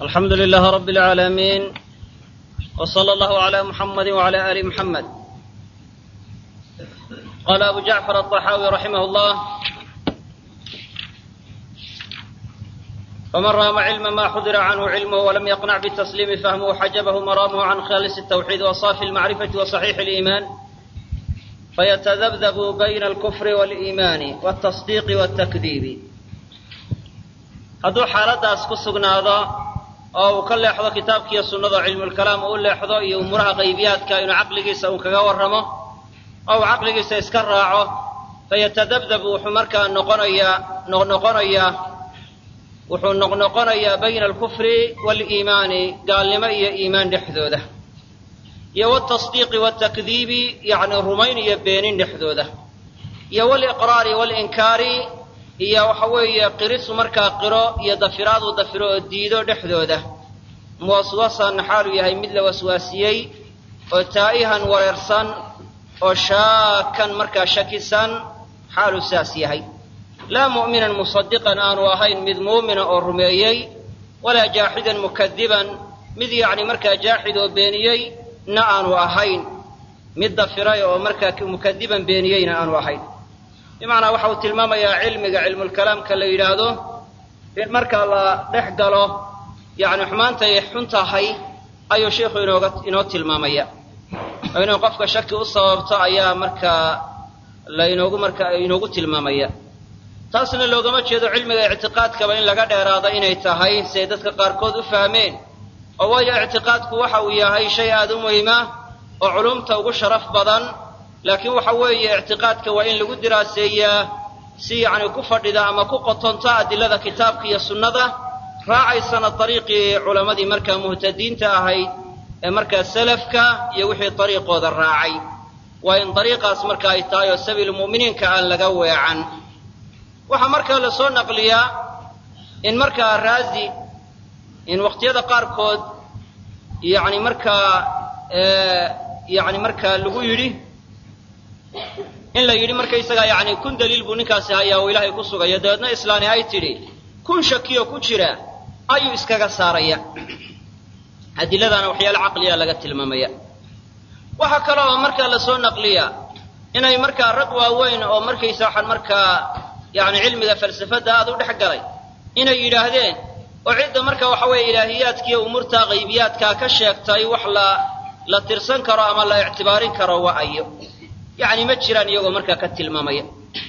الحمد لله رب العالمين وصلى الله على محمد وعلى آل محمد قال أبو جعفر الطحاوي رحمه الله فمن رام علم ما حضر عنه علمه ولم يقنع بالتسليم فهمه حجبه مرامه عن خالص التوحيد وصافي المعرفة وصحيح الإيمان فيتذبذب بين الكفر والإيمان والتصديق والتكذيب hadduu xaaladaas ku sugnaado oo uu ka leexdo kitaabkiiyo sunnada cilmulkalaam uu leexdo iyo umuuraha qaybiyaadka inuu caqligiisa uu kaga warramo oo uu caqligiisa iska raaco fayatadabdab wuxuu markaa noqonayaa noqnoqonayaa wuxuu noqnoqonayaa bayna alkufri waaliimaani gaalnimo iyo iimaan dhexdooda iyo waaltasdiiqi waaltakdiibi yacni rumayn iyo beenin dhexdooda iyo waaliqraari waalinkaari iyo waxa weeye qirisu markaa qiro iyo dafiraad uu dafiro oo diido dhexdooda muwaswasan xaaluu yahay mid la waswaasiyey oo taa'ihan wareersan oo shaakan markaa shakisan xaaluu saas yahay laa mu'minan musadiqan aanu ahayn mid muumina oo rumeeyey walaa jaaxidan mukadiban mid yacni markaa jaaxid oo beeniyey na aanu ahayn mid dafiray oo markaa mukadiban beeniyeyna aanu ahayn bimacnaa waxa uu tilmaamayaa cilmiga cilmulkalaamka la yidhaahdo in markaa la dhex galo yacni xumaantay xun tahay ayuu sheikhu inooga inoo tilmaamaya oo inuu qofka shaki u sababto ayaa markaa la inoogu marka inoogu tilmaamaya taasna loogama jeedo cilmiga ictiqaadkaba in laga dheeraado inay tahay siay dadka qaarkood u fahmeen oo waayo ictiqaadku waxa uu yahay shay aada u muhima oo culumta ugu sharaf badan laakiin waxa weeye ictiqaadka waa in lagu diraaseeyaa si yacni ku fadhida ama ku qotonta adilada kitaabka iyo sunnada raacaysana dariiqii culammadii markaa muhtadiinta ahayd ee markaa salafka iyo wixii dariiqooda raacay waa in dariiqaas marka ay tahay oo sabiil mu'miniinka aan laga weecan waxaa markaa la soo naqliyaa in markaa raazi in waqtiyada qaarkood yacni markaa yacni markaa lagu yidhi in la yidhi markaysagaa yacni kun daliil buu ninkaasi hayaa oo ilaahay ku sugayo dabeedna islaani ay tidhi kun shakiyo ku jira ayuu iskaga saaraya adiladaana waxyaale caqliya laga tilmaamaya waxaa kale oo markaa lasoo naqliya inay markaa rag waaweyn oo markaysa waxaan markaa yacni cilmiga falsafadda aada u dhex galay inay yidhaahdeen oo cidda marka waxa weeye ilaahiyaadkiiyo umuurta qaybiyaadkaa ka sheegtay wax la la tirsan karo ama la ictibaarin karo waa ayo yacni ma jiraan iyagoo markaa ka tilmaamaya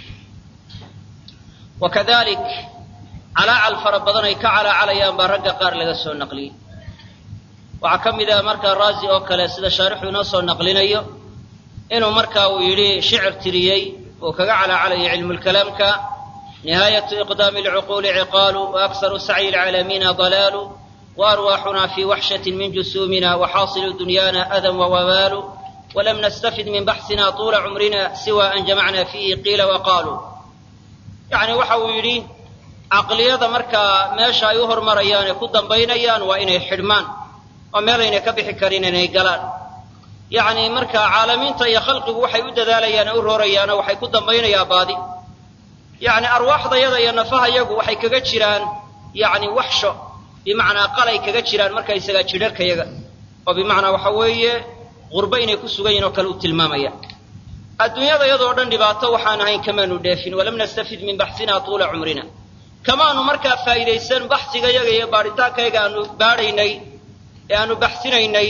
wa kadalik calaacal fara badan ay ka calaacalayaan baa ragga qaar laga soo naqliyey waxaa ka mid ah markaa raazi oo kale sida shaarixu inoo soo naqlinayo inuu markaa uu yidhi shicir tiriyey uu kaga calaacalayo cilmulkalaamka nihaayatu iqdaami alcuquuli ciqaalu wa aksaru sacyi alcaalamiina dalaalu wa arwaaxuna fii waxshatin min jusuumina wa xaasilu dunyaana adan wa wabaalu walam nastafid min baxsina tuula cumrina siwa an jamacna fiihi qiila wa qaaluu yacni waxa uu yidhi caqliyada markaa meesha ay u hormarayaan ee ku dambaynayaan waa inay xidhmaan oo meelaynay ka bixi karin inay galaan yacni markaa caalamiinta iyo khalqigu waxay u dadaalayaan ee u roorayaanoo waxay ku dambaynayaa baadi yacni arwaaxdayada iyo nafahayagu waxay kaga jiraan yacni waxsho bimacnaa qalay kaga jiraan markaysagaa jidharkayaga oo bimacnaa waxa weeye qurbo inay ku sugan yihin oo kale u tilmaamaya adduunyada iyadoo dhan dhibaato waxaan ahayn kamaanu dheefin walam nastafid min baxsina tuula cumrina kamaanu markaa faa'iidaysan baxsigayaga iyo baadhitaankayaga aanu baadhaynay ee aanu baxsinaynay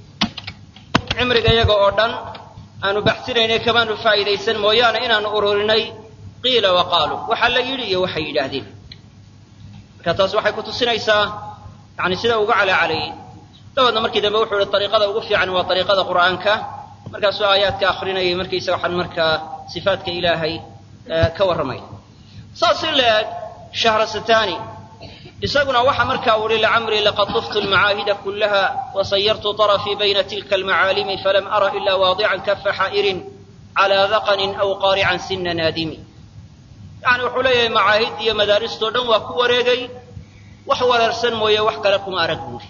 cimrigayaga oo dhan aanu baxsinaynay kamaanu faa'iidaysan mooyaane inaanu ururinay qiila wa qaaluu waxaa la yidhi iyo waxay yidhaahdeen marka taas waxay ku tusinaysaa yani sida uga calaacalayay dabeedna markii dambe wuxuu ihi ariiqada ugu fiican waa ariiqada qur'aanka markaasuu aayaadka akrinayay markaysa waxaan markaa sifaatka ilaahay ka warramay saas in la eg shahrasatani isaguna waxa markaa uu ihi lacamrii laqad tuftu almacaahida kullaha wasayartu طarafii bayna tilka almacaalimi falam ara ila waadican kafa xaa'irin calaa daqanin aw qaarican sina naadimi yani wuxuu leeyahay macaahid iyo madaaristoo dhan waa ku wareegay wax wareersan mooye wax kale kuma arag buuri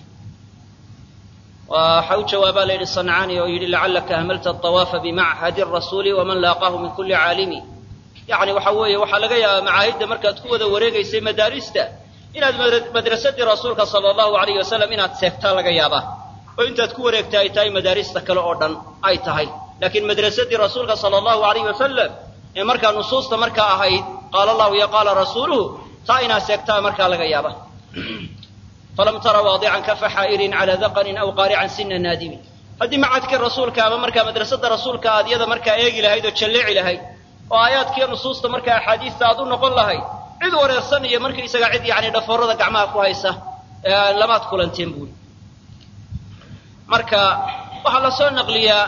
waxa u jawaabaa la yidhi sancaani oo yidhi lacallaka ahmalta aطawaafa bimachadi rasuuli waman laaqaahu min kuli caalimi yani waxa weeye waxaa laga yaabaa macaahidda markaad ku wada wareegaysay madaarista inaad madrasadii rasuulka sala allahu alayh wasalam inaad seegtaa laga yaabaa oo intaad ku wareegta ay tahay madaarista kale oo dhan ay tahay laakiin madrasadii rasuulka sala allahu alayh wasalam ee markaa nusuusta markaa ahayd qaala allahu iyo qaala rasuuluhu taa inaad seegtaa markaa laga yaaba falam tara waadican kafa xaa'irin calaa daqanin aw qaarican sina naadimin haddii macadkii rasuulka ama markaa madrasada rasuulka aad iyada markaa eegi lahayd oo jalleeci lahayd oo aayaadkiiyo nusuusta markaa axaadiista aad u noqon lahayd cid wareersan iyo markaisaga cid yani dhafoorada gacmaha ku haysa lamaad kulanteen buuri marka waxaa la soo naqliyaa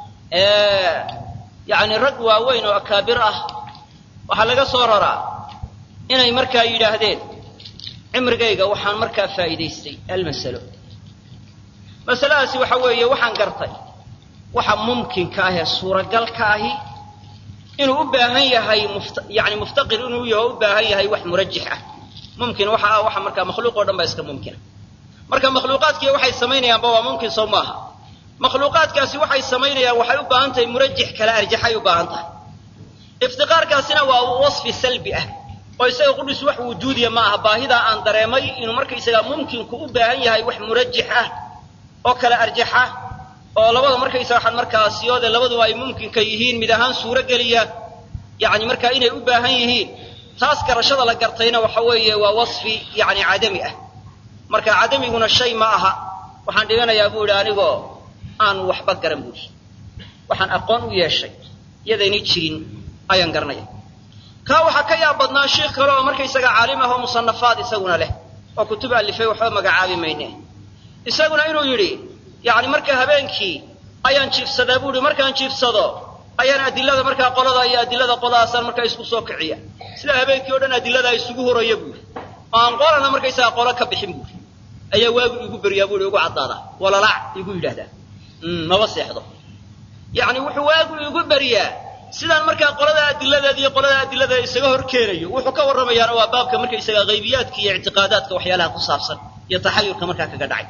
yani rag waaweyn oo akaabir ah waxaa laga soo raraa inay markaa yidhaahdeen cimrigayga waxaan markaa faa'iidaystay almasalo masaladaasi waxa weeye waxaan gartay waxa mumkinka ah ee suuragalka ahi inuu u baahan yahay yani muftaqir inuu yaho u baahan yahay wax murajix ah mumkin waxa ah waxa markaa makhluuq o dhan baa iska mumkina marka makhluuqaadkii waxay samaynayaanba waa mumkin sow maaha makhluuqaadkaasi waxay samaynayaan waxay u baahan tahay murajix kala arjaxay u baahan tahay iftiqaarkaasina waa wasfi salbi ah oo isaga qudhis wax wujuudiya ma aha baahidaa aan dareemay inuu markaysagaa mumkinku u baahan yahay wax murajix ah oo kala arjaxa oo labada markaysa waxaan markaa siyoode labaduba ay mumkinka yihiin mid ahaan suuro geliya yani markaa inay u baahan yihiin taas garashada la gartayna waxa weeye waa wasfi yani cadami ah marka cadamiguna shay ma aha waxaan dhiganayaa buu idhi anigoo aan waxba garan buuri waxaan aqoon u yeeshay yadaynay jirin ayaan garanaya kaa waxaa ka yaab badnaa sheikh kale oo markaysaga caalim ah oo musanafaad isaguna leh oo kutub alifay waxba magacaabi mayne isaguna inuu yidhi yani marka habeenkii ayaan jiifsadaa buu ihi markaan jiifsado ayaan adilada markaa qolada iyo adilada qoladaasaan markaa isku soo kiciya sida habeenkii o dhan adiladaa isugu horaya buuri oo aan qolana markaysaga qolo ka bixin buuri ayaa waagu igu beryaa buui igu caddaadaa walalac igu yidhahdaa maba seexdo yani wuxuu waagu igu beryaa sidaan markaa qolada adiladeeda iyo qolada adilada isaga hor keenayo wuxuu ka warramayaana waa baabka markaysaga haybiyaadka iyo ictiqaadaadka waxyaalaha ku saabsan iyo taxayurka markaa kaga dhacay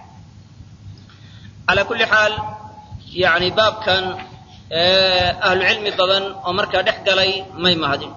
calaa kulli xaal yani baabkan ahlucilmi badan oo markaa dhex galay may mahadin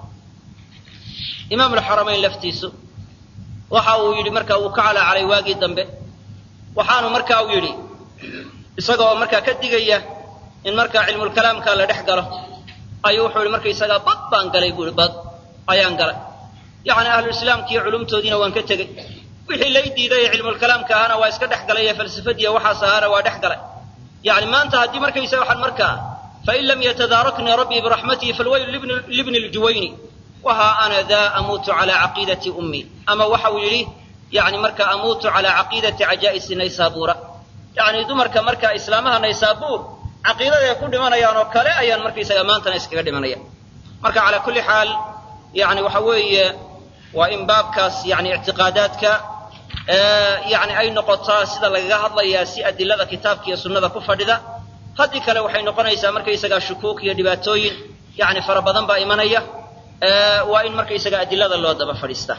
imaam alxaramayn laftiisu waxa uu yidhi marka uu ka calaacalay waagii dambe waxaanu marka uu yidhi isagoo markaa ka digaya in markaa cilmulkalaamka la dhex galo ayuu wuxuu yihi markaysagaa bad baan galay buu ihi bad ayaan galay yacni ahluislaamka iyo culumtoodiina waan ka tegey wixii lay diiday ee cilmulkalaamka ahaana waa iska dhex galay ee falsafadiiya waxaas ahaana waa dhex galay yani maanta haddii markaysa waxaan markaa fain lam yatadaaraknii rabbii biraxmatihi falwaylu libni ljuwayni wahaa ana daa amuutu calaa caqiidati ummii ama waxa uu yidhi yani marka amuutu calaa caqiidati cajaa'isi naysaabuura yani dumarka marka islaamaha naysaabuur caqiidaday ku dhimanayaan oo kale ayaan markaysaga maantana iskaga dhimanaya marka calaa kulli xaal yani waxa weeye waa in baabkaas yani ictiqaadaadka yani ay noqotaa sida lagaga hadlayaa si adilada kitaabka iyo sunnada ku fadhida haddii kale waxay noqonaysaa markaysagaa shukuuk iyo dhibaatooyin yani fara badan baa imanaya waa in markaysaga adilada loo daba fadhiista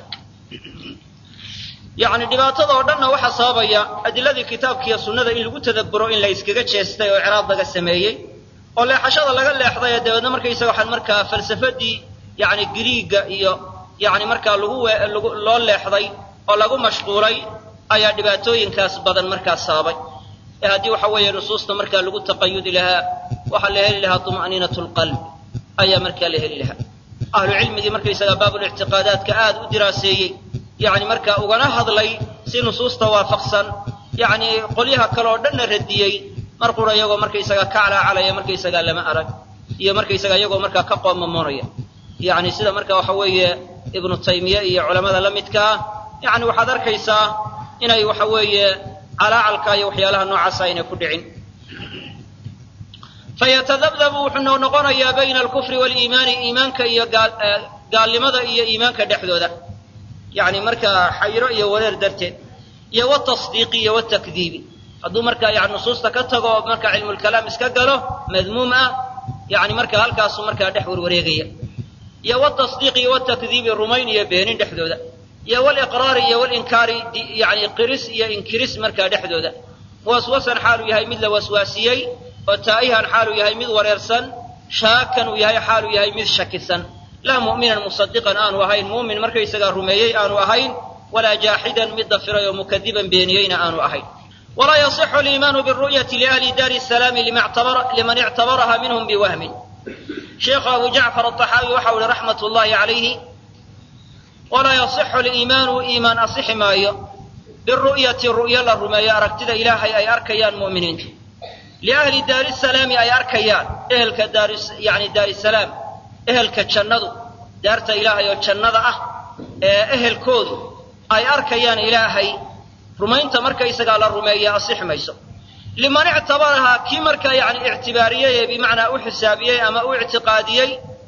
yani dhibaatada oo dhanna waxaa sababaya adiladii kitaabka iyo sunnada in lagu tadabburo in la iskaga jeestay oo icraab laga sameeyey oo leexashada laga leexday ee dabeedna markaysaga waxaan markaa falsafadii yani giriiga iyo yani markaa lagu loo leexday oo lagu mashquulay ayaa dhibaatooyinkaas badan markaa sababay ee haddii waxa weeye nusuusta markaa lagu taqayudi lahaa waxaa la heli lahaa tuma'niinat lqalb ayaa markaa la heli lahaa ahlu cilmigii markaysaga baabulictiqaadaadka aad u diraaseeyey yani markaa ugana hadlay si nusuusta waafaqsan yani qolyaha kale oo dhanna radiyey mar qura iyagoo markaysaga ka calaacalaya markaysagaa lama arag iyo markaysaga iyagoo markaa ka qoomamoonaya yani sida marka waxa weeye ibnu taymiye iyo culamada la midkaa yani waxaad arkaysaa inay waxa weeye calaacalka iyo waxyaalaha noocaasa aynay ku dhicin fayatadabdabu wuxuu noqonayaa bayna alkufri waliimaani iimaanka iyo gaalnimada iyo iimaanka dhexdooda yani markaa xayro iyo wareer darteed iyo watasdiiqi iyo watakdiibi hadduu markaa yani nusuusta ka tago oo markaa cilmulkalaam iska galo madmuum ah yani markaa halkaasuu markaa dhex warwareegaya iyo watasdiiqi iyo watakdiibi rumayn iyo beenin dhexdooda iyo waliqraari iyo walinkaari yani qiris iyo inkiris markaa dhexdooda waswasan xaaluu yahay mid la waswaasiyey oo taa'ihan xaaluu yahay mid wareersan shaakan uu yahay xaaluu yahay mid shakisan laa mu'minan musadiqan aanu ahayn muumin markaysagaa rumeeyey aanu ahayn walaa jaaxidan mid dafiray oo mukadiban beeniyeyna aanu ahayn walaa yasixu aliimaanu biru'yati liahli daari salaami liman ictabaraha minhum biwahmin sheekhu abu jacfar aaxaawi waxau ihi raxmat llahi calayhi walaa yasixu aliimaanu iimaan asixi maayo biru'yati ru'yo la rumeeyo aragtida ilaahay ay arkayaan mu'miniintu liahli daari salaami ay arkayaan ehelka yani daarisalaam ehelka jannadu daarta ilaahay oo jannada ah ee ehelkoodu ay arkayaan ilaahay rumaynta markaysagaa la rumeeya asixi mayso liman ictabarahaa kii markaa yani ictibaariyey ee bimacnaa u xisaabiyey ama u ictiqaadiyey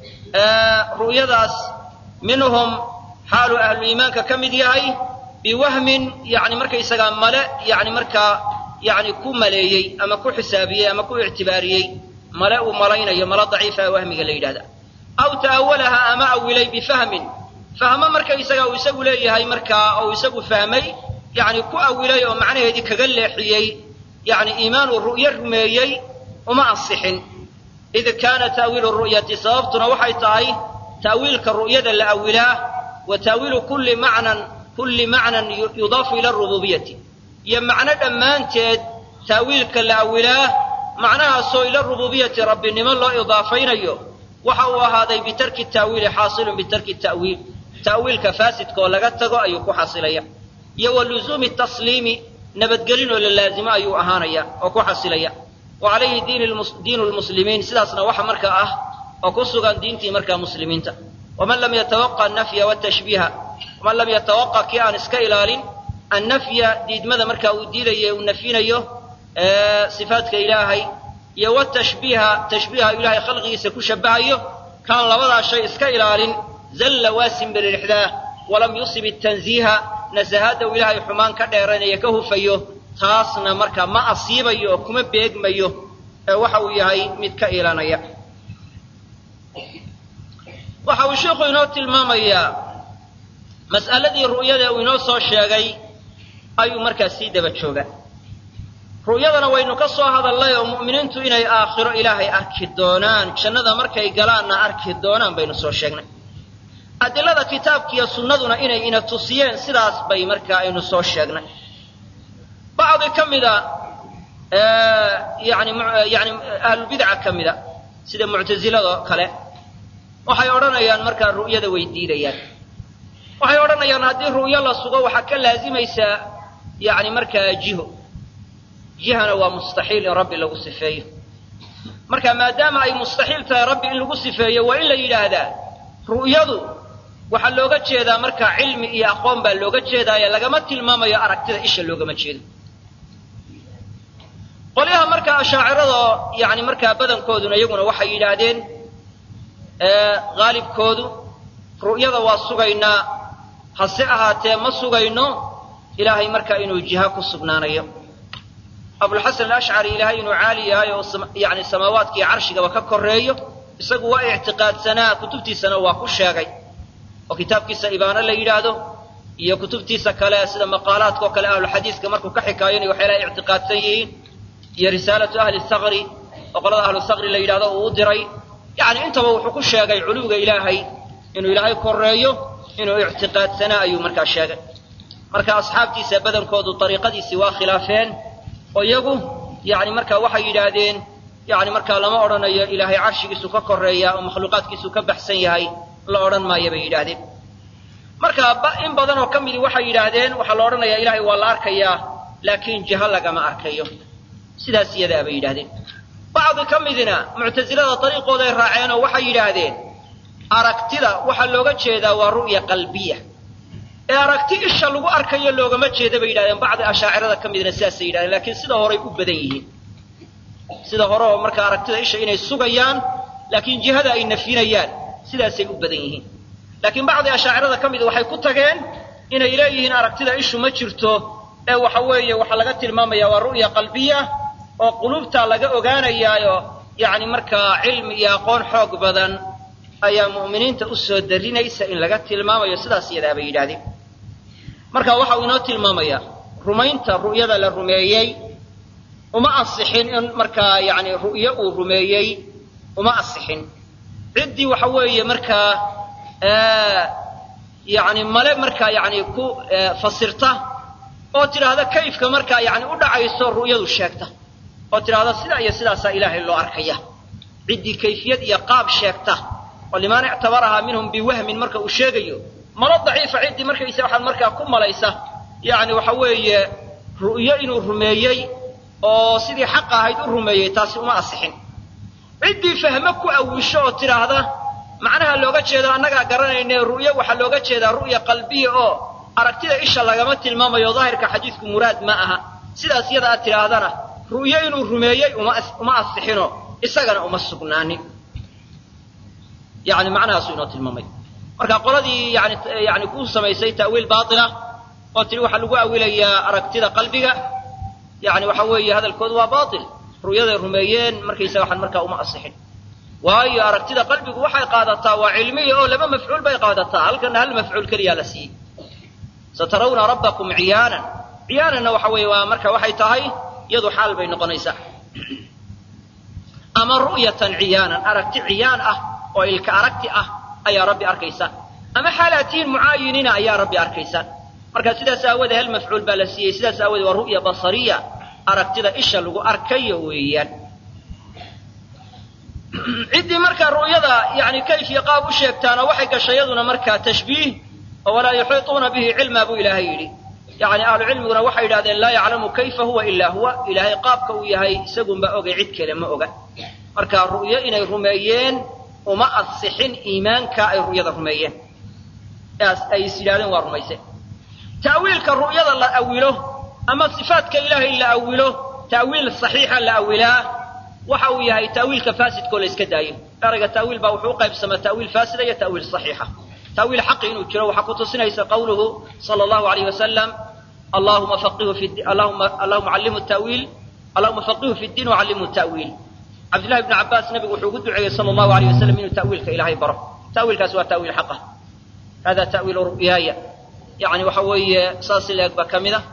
ru'yadaas minhum xaaluu ahlu iimaanka ka mid yahay biwahmin yani markaysagaa male yani markaa yani ku maleeyey ama ku xisaabiyey ama ku ictibaariyey male uu malaynayo male daciifa wahmiga la yidhahda aw ta'awalaha ama awilay bifahmin fahmo markaysaga uu isagu leeyahay markaa ou isagu fahmay yani ku awilay oo macnaheedii kaga leexiyey yani iimaanuu ru'yo rumeeyey uma ansixin id kaana ta'wiilu ru'yati sababtuna waxay tahay ta'wiilka ru'yada la awilaa wa ta'wiilu kulli macnan kulli macnan yudaafu ila rububiyati iyo macno dhammaanteed ta'wiilka la awilaa macnahaasoo ila rububiyati rabbinimo loo idaafaynayo waxa uu ahaaday bitarki ta'wiili xaasilun bitarki ta'wiil ta'wiilka faasidka oo laga tago ayuu ku xasilaya iyo wa luzuumi tasliimi nabadgelin oo la laazimo ayuu ahaanaya oo ku xasilaya wa calayhi diinu lmuslimiin sidaasna waxa markaa ah oo ku sugan diintii markaa muslimiinta waman lam yatawaqa nafya watashbiiha waman lam yatawaqa kii aan iska ilaalin annafya diidmada markaa uu diidayo uu nafyinayo sifaadka ilaahay iyo watashbiiha tashbiiha ilaahay khalqigiisa ku shabahayo kaan labadaa shay iska ilaalin zalla waasin bilixdaah walam yusib tanziiha nasahaadda uu ilaahay xumaan ka dheeranayo ka hufayo taasna marka ma asiibayo oo kuma beegmayo ee waxa uu yahay mid ka ilanaya waxa uu sheikhu inoo tilmaamayaa mas'aladii ru'yada uu inoo soo sheegay ayuu markaa sii daba jooga ru'yadana waynu ka soo hadallay oo mu'miniintu inay aakhiro ilaahay arki doonaan jannada markay galaanna arki doonaan baynu soo sheegnay adilada kitaabkiiyo sunnaduna inay ina tusiyeen sidaas bay markaa aynu soo sheegnay bacdi ka mida yani yani ahlulbidca ka mida sida muctasilado kale waxay odhanayaan markaa ru'yada way diidayaan waxay odhanayaan haddii ru'yo la sugo waxaa ka laazimaysaa yani markaa jiho jihana waa mustaxiil in rabbi lagu sifeeyo marka maadaama ay mustaxiil tahay rabbi in lagu sifeeyo waa in la yidhaahdaa ru'yadu waxaa looga jeedaa markaa cilmi iyo aqoon baa looga jeedaaye lagama tilmaamayo aragtida isha loogama jeedo qolyaha markaa ashaacirada yani markaa badankooduna iyaguna waxay yidhaahdeen haalibkoodu ru'yada waa sugaynaa hase ahaatee ma sugayno ilaahay markaa inuu jiha ku sugnaanayo abulxasan alashcari ilaahay inuu caali yahay oo yani samaawaadkiiyo carshigaba ka koreeyo isagu waa ictiqaadsanaa kutubtiisana waa ku sheegay oo kitaabkiisa ibaano la yidhaahdo iyo kutubtiisa kale sida maqaalaadka oo kale ahluxadiiska markuu ka xikaayonay waxyaalaha ictiqaadsan yihiin iyo risaalatu ahli thaqri oo qolada ahlu thaqri la yidhahdo uu u diray yani intaba wuxuu ku sheegay culuwiga ilaahay inuu ilaahay koreeyo inuu ictiqaadsanaa ayuu markaa sheegay marka asxaabtiisa badankoodu ariiqadiisii waa khilaafeen oo iyagu yani marka waxay yidhaahdeen yani markaa lama odhanayo ilaahay carshigiisu ka koreeya oo makhluuqaadkiisu ka baxsan yahay la odhan maayo bay yidhaahdeen marka in badan oo ka midii waxay yidhaahdeen waxaa la odhanayaa ilaahay waa la arkayaa laakiin jiho lagama arkayo sidaas iyadaa bay yidhahdeen bacdi ka midina muctasilada dariiqooday raaceen oo waxay yidhaahdeen aragtida waxaa looga jeedaa waa ru'ya qalbiya ee aragti isha lagu arkayo loogama jeeda bay yidhahdeen bacdi ashaacirada ka midna sidaasay yidhahdeen laakiin sida horay u badan yihiin sida hore oo marka aragtida isha inay sugayaan laakiin jihada ay nafyinayaan sidaasay u badan yihiin laakiin bacdi ashaacirada ka mida waxay ku tageen inay leeyihiin aragtida ishu ma jirto ee waxa weeye waxaa laga tilmaamaya waa ru'ya qalbiya oo qulubtaa laga ogaanayaayo yani markaa cilmi iyo aqoon xoog badan ayaa mu'miniinta u soo darinaysa in laga tilmaamayo sidaas iyadaa bay yidhahdeen marka waxa uu inoo tilmaamayaa rumaynta ru'yada la rumeeyey uma ansixin in markaa yani ru'yo uu rumeeyey uma ansixin ciddii waxa weeye markaa yani male markaa yani ku fasirta oo tidhaahda kayfka markaa yani u dhacayso ru'yadu sheegta oo tidhaahda sidaa iyo sidaasaa ilaahay loo arkaya ciddii kayfiyad iyo qaab sheegta oo liman ictabarahaa minhum biwahmin marka uu sheegayo malo daciifa ciddii markaysa waxaad markaa ku malaysa yani waxa weeye ru'yo inuu rumeeyey oo sidii xaqa ahayd u rumeeyey taasi uma asixin ciddii fahmo ku awisho oo tidhaahda macnaha looga jeedo annagaa garanayne ru'yo waxaa looga jeedaa ru'ya qalbiya oo aragtida isha lagama tilmaamayo daahirka xadiidku muraad ma aha sidaas iyada aad tidhaahdana ru'yo inuu rumeeyey uma asixino isagana uma sugnaanin yani macnahaasuu inoo tilmaamay marka qoladii yani yani ku samaysay ta'wiil baatila oo tiri waxaa lagu awilayaa aragtida qalbiga yani waxa weeye hadalkoodu waa baatil ru'yaday rumeeyeen markaysaga waxaan markaa uma asixin waayo aragtida qalbigu waxay qaadataa waa cilmiya oo laba mafcuul bay qaadataa halkana hal mafcuul keliyaa la siiyey satarawna rabbakum ciyaanan ciyaananna waxa weeye waa marka waxay tahay iyadu xaal bay noqonaysaa ama ru'yatan ciyaanan aragti ciyaan ah oo ilka aragti ah ayaa rabbi arkaysa ama xaalaatihin mucaayiniina ayaa rabbi arkaysa marka sidaas aawoodee hal mafcuul baa la siiyey sidaas aawoodee waa ru'ya basariya aragtida isha lagu arkayo weeyaan ciddii markaa ru'yada yani kayf iyo qaab u sheegtaana waxay gashay yaduna markaa tashbiih oo walaa yuxiituuna bihi cilmaa buu ilaahay yidhi yani ahlu cilmiguna waxay yidhahdeen laa yaclamu kayfa huwa ilaa huwa ilaahay qaabka uu yahay isagunba ogay cid kale ma oga marka ru'yo inay rumeeyeen uma asixin iimaanka ay ru'yada rumeeyeen ay is yidhahdeen waa rumayse ta'wiilka ru'yada la awilo ama sifaadka ilaahay la awilo ta'wiil saxiixa la awilaa waxa uu yahay ta'wiilka faasidkoo la iska daayo erayga ta'wiil baa wuxuu u qaybsamaa ta'wiil faasida iyo ta'wiil saxiixa ta'wiil xaqi inuu jiro waxaa ku tusinaysa qawluhu sala allahu alayh wasalam allahuma faqihu fi allahuma allahuma callimhu ta'wiil allahuma faqihu fi ddiin wacallimhu ta'wiil cabdillahi ibnu cabbaas nabigu wuxuu ugu duceeyey sala allahu alayh wasalam inuu ta'wiilka ilaahay baro ta'wiilkaasi waa ta'wiil xaqa hada ta'wiilu ru'yaaya yani waxa weeye saas leeg baa ka mid a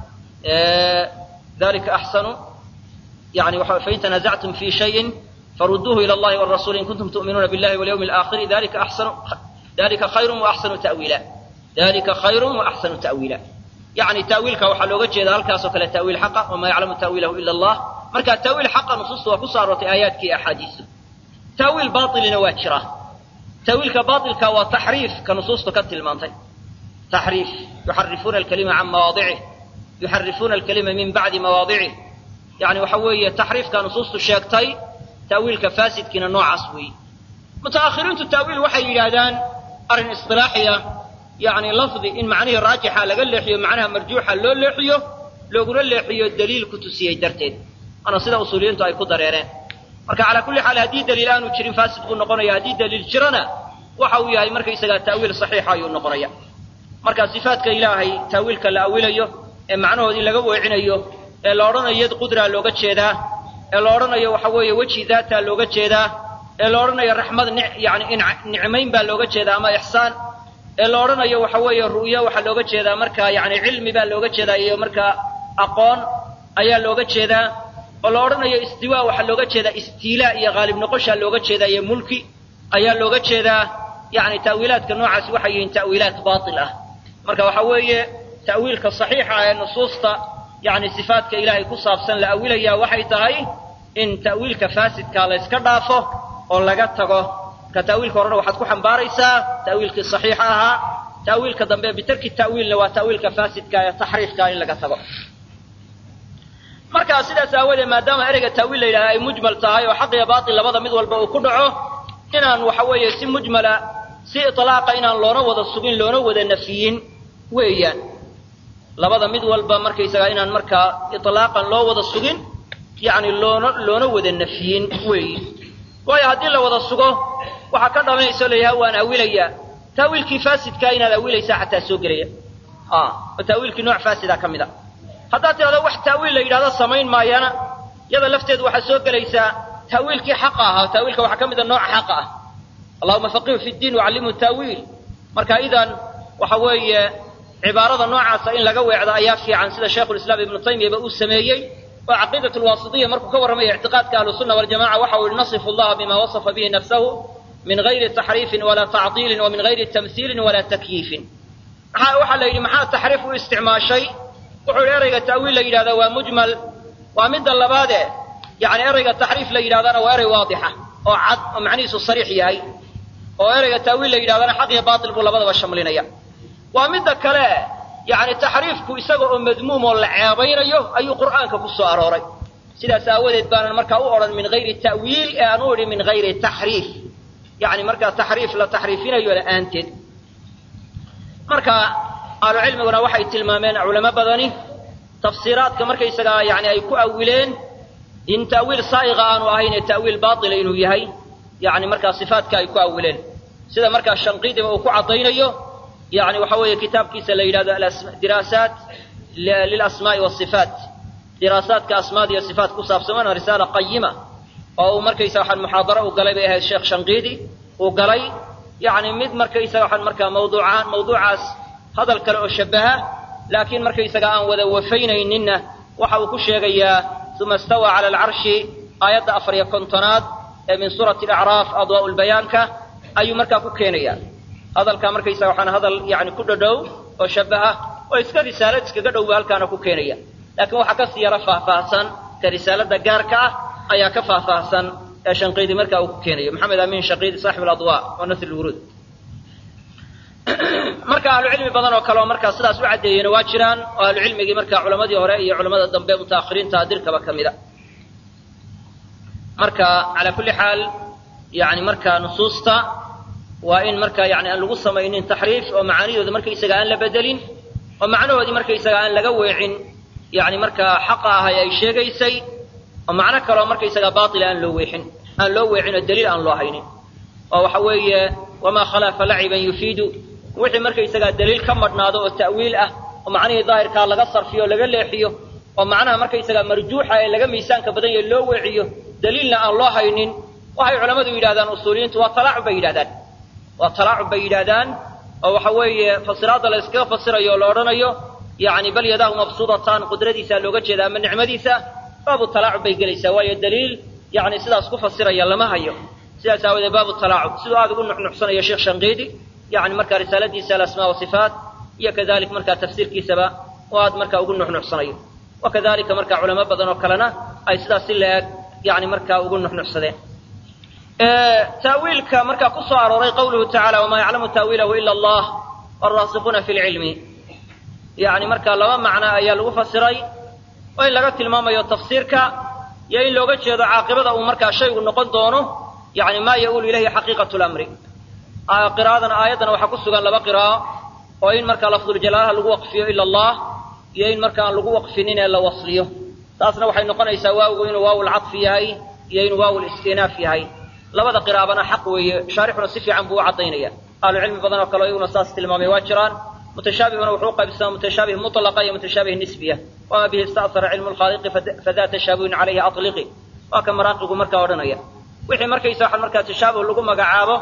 dalika axsanu yani waxa fain tanazactum fi shayin faruduuhu ila allahi warasuuli in kuntum tu'minuuna billahi walyawmi alaakhiri dalika axsanu dalika khayrun wa axsanu ta'wiila dalika khayrun wa axsanu ta'wiila yani ta'wiilka waxaa looga jeeda halkaasoo kale ta'wiil xaqa wamaa yaclamu ta'wiilahu ila allah marka ta'wiil xaqa nusuusta waa ku soo aroortay aayaadkii axaadiistu ta'wiil baailina waa jira ta'wiilka baailka waa taxriif ka nusuustu ka tilmaantay taxriif yuxarifuuna alkalima can mawaadicih yuxarifuuna alkalima min bacdi mawaadicih yani waxa weeye taxriifka nusuustu sheegtay ta'wiilka faasidkiina noocaas weeye muta'akhiriintu ta'wiil waxay yidhaahdaan arrin isilaaxiya yani lafdi in macnihii raajixa laga leexiyo macnaha marjuuxa loo leexiyo looguna leexiyo daliil ku tusiyey darteed waana sida usuuliyiintu ay ku dareereen marka calaa kulli xaal haddii daliil aanu jirin faasid buu noqonaya haddii daliil jirana waxa uu yahay markaysagaa ta'wiil saxiixa ayuu noqonaya marka sifaadka ilaahay ta'wiilka la awilayo ee macnahoodii laga weecinayo ee la odhanayo yad qudraa looga jeedaa ee la odhanayo waxa weeye weji daataa looga jeedaa ee la odhanayo raxmad yani nicmayn baa looga jeedaa ama ixsaan ee la odhanayo waxa weeye ru'yo waxaa looga jeedaa markaa yani cilmi baa looga jeedaa iyo markaa aqoon ayaa looga jeedaa oo la odhanayo istiwaa waxaa looga jeedaa istiilaa iyo haalib noqoshaa looga jeedaa iyo mulki ayaa looga jeedaa yani ta'wiilaadka noocaasi waxay yihiin ta'wiilaat baatil ah marka waxa weeye ta'wiilka saxiixa ee nusuusta yani sifaadka ilaahay ku saabsan la awilaya waxay tahay in ta'wiilka faasidka la yska dhaafo oo laga tago marka ta'wiilka horena waxaad ku xambaaraysaa ta'wiilkii saxiixa ahaa ta'wiilka dambe bitarki ta'wiilna waa ta'wiilka faasidka ee taxriifka in laga tago marka sidaas aawoodee maadaama ereyga ta'wiil la yidhahda ay mujmal tahay oo xaq iyo baatil labada mid walba uu ku dhaco inaan waxa weeye si mujmala si itlaaqa inaan loona wada sugin loona wada nafiyin weeyaan labada mid walba markaysagaa inaan markaa itlaaqan loo wada sugin yacni loona loona wada nafiyin weeyi waayo haddii la wada sugo waxaa ka dhalanaysa o layaha waan awilayaa taawiilkii faasidkaa inaad awilaysaa xataa soo gelaya oo taawiilkii nooc faasida ka mid a haddaad tidhahdo wax taawiil la yidhahdo samayn maayana yada lafteedu waxaa soo gelaysaa taawiilkii xaqa ahaa taawiilka waxaa ka mid a nooca xaqa ah allahuma faqihu fi ddiin wacallimhu taawiil marka idan waxa weeye cibaarada noocaasa in laga weecdo ayaa fiican sida shaykhulislaam ibnu taymiyaba uu sameeyey oo caqiidat lwaasitiya markuu ka warramaya ictiqaadka ahlusunna waljamaca waxa uu yihi nasifu allaha bima wasafa bihi nafsahu min gayri taxriifin walaa tacdiilin wa min gayri tamhiilin walaa takyiifin waxaa la yidhi maxaa taxriif u isticmaashay wuxuu yidhi erayga ta'wiil la yidhahda waa mujmal waa midda labaade yani erayga taxriif la yidhahdana waa erey waadixa oo cad oo macnihiisu sariix yahay oo erayga ta'wiil la yidhahdana xaq iyo baatil buu labadaba shamlinaya waa midda kale yani taxriifku isaga oo madmuum oo la ceebaynayo ayuu qur'aanka ku soo arooray sidaas aawadeed baanan markaa u odhan min hayri ta'wiil ee aan u idhi min hayri taxriif yani markaa taxriif la taxriifinayo la'aanteed marka ahlucilmiguna waxay tilmaameen culamo badani tafsiiraadka markaysagaa yani ay ku awileen in ta'wiil saa'iqa aanu ahayn ee ta'wiil baatila inuu yahay yani markaa sifaatka ay ku awileen sida markaa shanqiidiba uu ku caddaynayo yani waxa weeye kitaabkiisa la yidhahdo diraasaat lilasmaa'i wasifaat diraasaadka asmaada iyo sifaat ku saabsan waana risaala qayima oo uu markaysa waxaan muxaadaro u galay bay ahayd sheekh shanqiidi uu galay yani mid markaysaga waxaan markaa mawduucaan mawduucaas hadal kale oo shabaha laakiin markaysaga aan wada wafaynayninna waxa uu ku sheegayaa uma istawaa cala alcarshi aayadda afar iyo kontonaad ee min suurati alacraaf adwaa'u lbayaanka ayuu markaa ku keenaya hadalkaa markaysaga waxaan hadal yani ku dhadhow oo shabaha oo iska risaalad iskaga dhowba halkaana ku keenaya laakiin waxaa kasii yaro faahfaahsan ka risaalada gaarka ah ayaa ka faahfaahsan ee shanqiidi markaa uu ku keenayo maxamed amiin shanqiidi saaxib aladwa wa nasr lwuruud marka ahlucilmi badan oo kale oo markaa sidaas u caddeeyeyna waa jiraan oo ahlucilmigii markaa culamadii hore iyo culamada dambe mutaakhiriinta dirkaba ka mida marka calaa kulli xaal yani markaa nusuusta waa in markaa yani aan lagu samaynin taxriif oo macaanidooda markaysaga aan la bedelin oo macnahoodii markaysaga aan laga weecin yani markaa xaqa ahay ay sheegaysay oo macno kaleoo markaysaga baatila aan loo weexin aan loo weecin oo daliil aan loo haynin oo waxa weeye wamaa khalafa laciban yufiidu wixii markaysagaa daliil ka madhnaado oo ta'wiil ah oo macnihii daahirkaa laga sarfiyo o laga leexiyo oo macnaha markaysagaa marjuuxa ee laga miisaanka badan yahe loo weeciyo daliilna aan loo haynin waxay culammadu yidhahdaan usuuliyiintu waa talaacub bay yidhahdaan waa talaacub bay yidhahdaan oo waxa weeye fasiraadda la yskaga fasirayo oo la odhanayo yani bal yadaahu mabsuudatan qudradiisa looga jeeda ama nicmadiisa baabu talaacub bay gelaysaa waayo daliil yani sidaas ku fasiraya lama hayo sidaas aawadeed baabu talaacub siduu aada ugu nuxnuxsanayo sheekh shanqiidi yani markaa risaaladiisa alasmaa wasifaat iyo kadalik markaa tafsiirkiisaba oo aad markaa ugu nuxnuxsanayo wa kadalika markaa culamo badan oo kalena ay sidaas si la-eg yani markaa ugu nuxnuxsadeen taawiilka markaa ku soo arooray qawluhu tacala wamaa yaclamu taawiilahu ila allah waraasiquuna fi lcilmi yani markaa laba macno ayaa lagu fasiray oo in laga tilmaamayo tafsiirka iyo in looga jeedo caaqibada uu markaa shaygu noqon doono yani maa ya-uulu ilayhi xaqiiqatu lamri qira'adan aayaddana waxaa ku sugan laba qiraa'o oo in markaa lafduljalaalaha lagu waqfiyo ila allah iyo in marka aan lagu waqfinin ee la wasliyo taasna waxay noqonaysaa waawigu inuu waaw lcadfi yahay iyo inuu waaw listinaaf yahay labada qiraa'abana xaq weeye shaarixuna si fiican buu u caddaynaya ahlucilmi badan oo kale iyaguna saas tilmaamay waa jiraan mutashaabihuna wuxuu qaybsamaa mutashaabih mutlaqa iyo mutashaabih nisbiya wama bihi ista'hara cilmu lkhaaliqi fada tashaabuhin calayhi aطliqi waa ka maraaqigu markaa odhanaya wixii markaysa waxaa markaa tashaabuh lagu magacaabo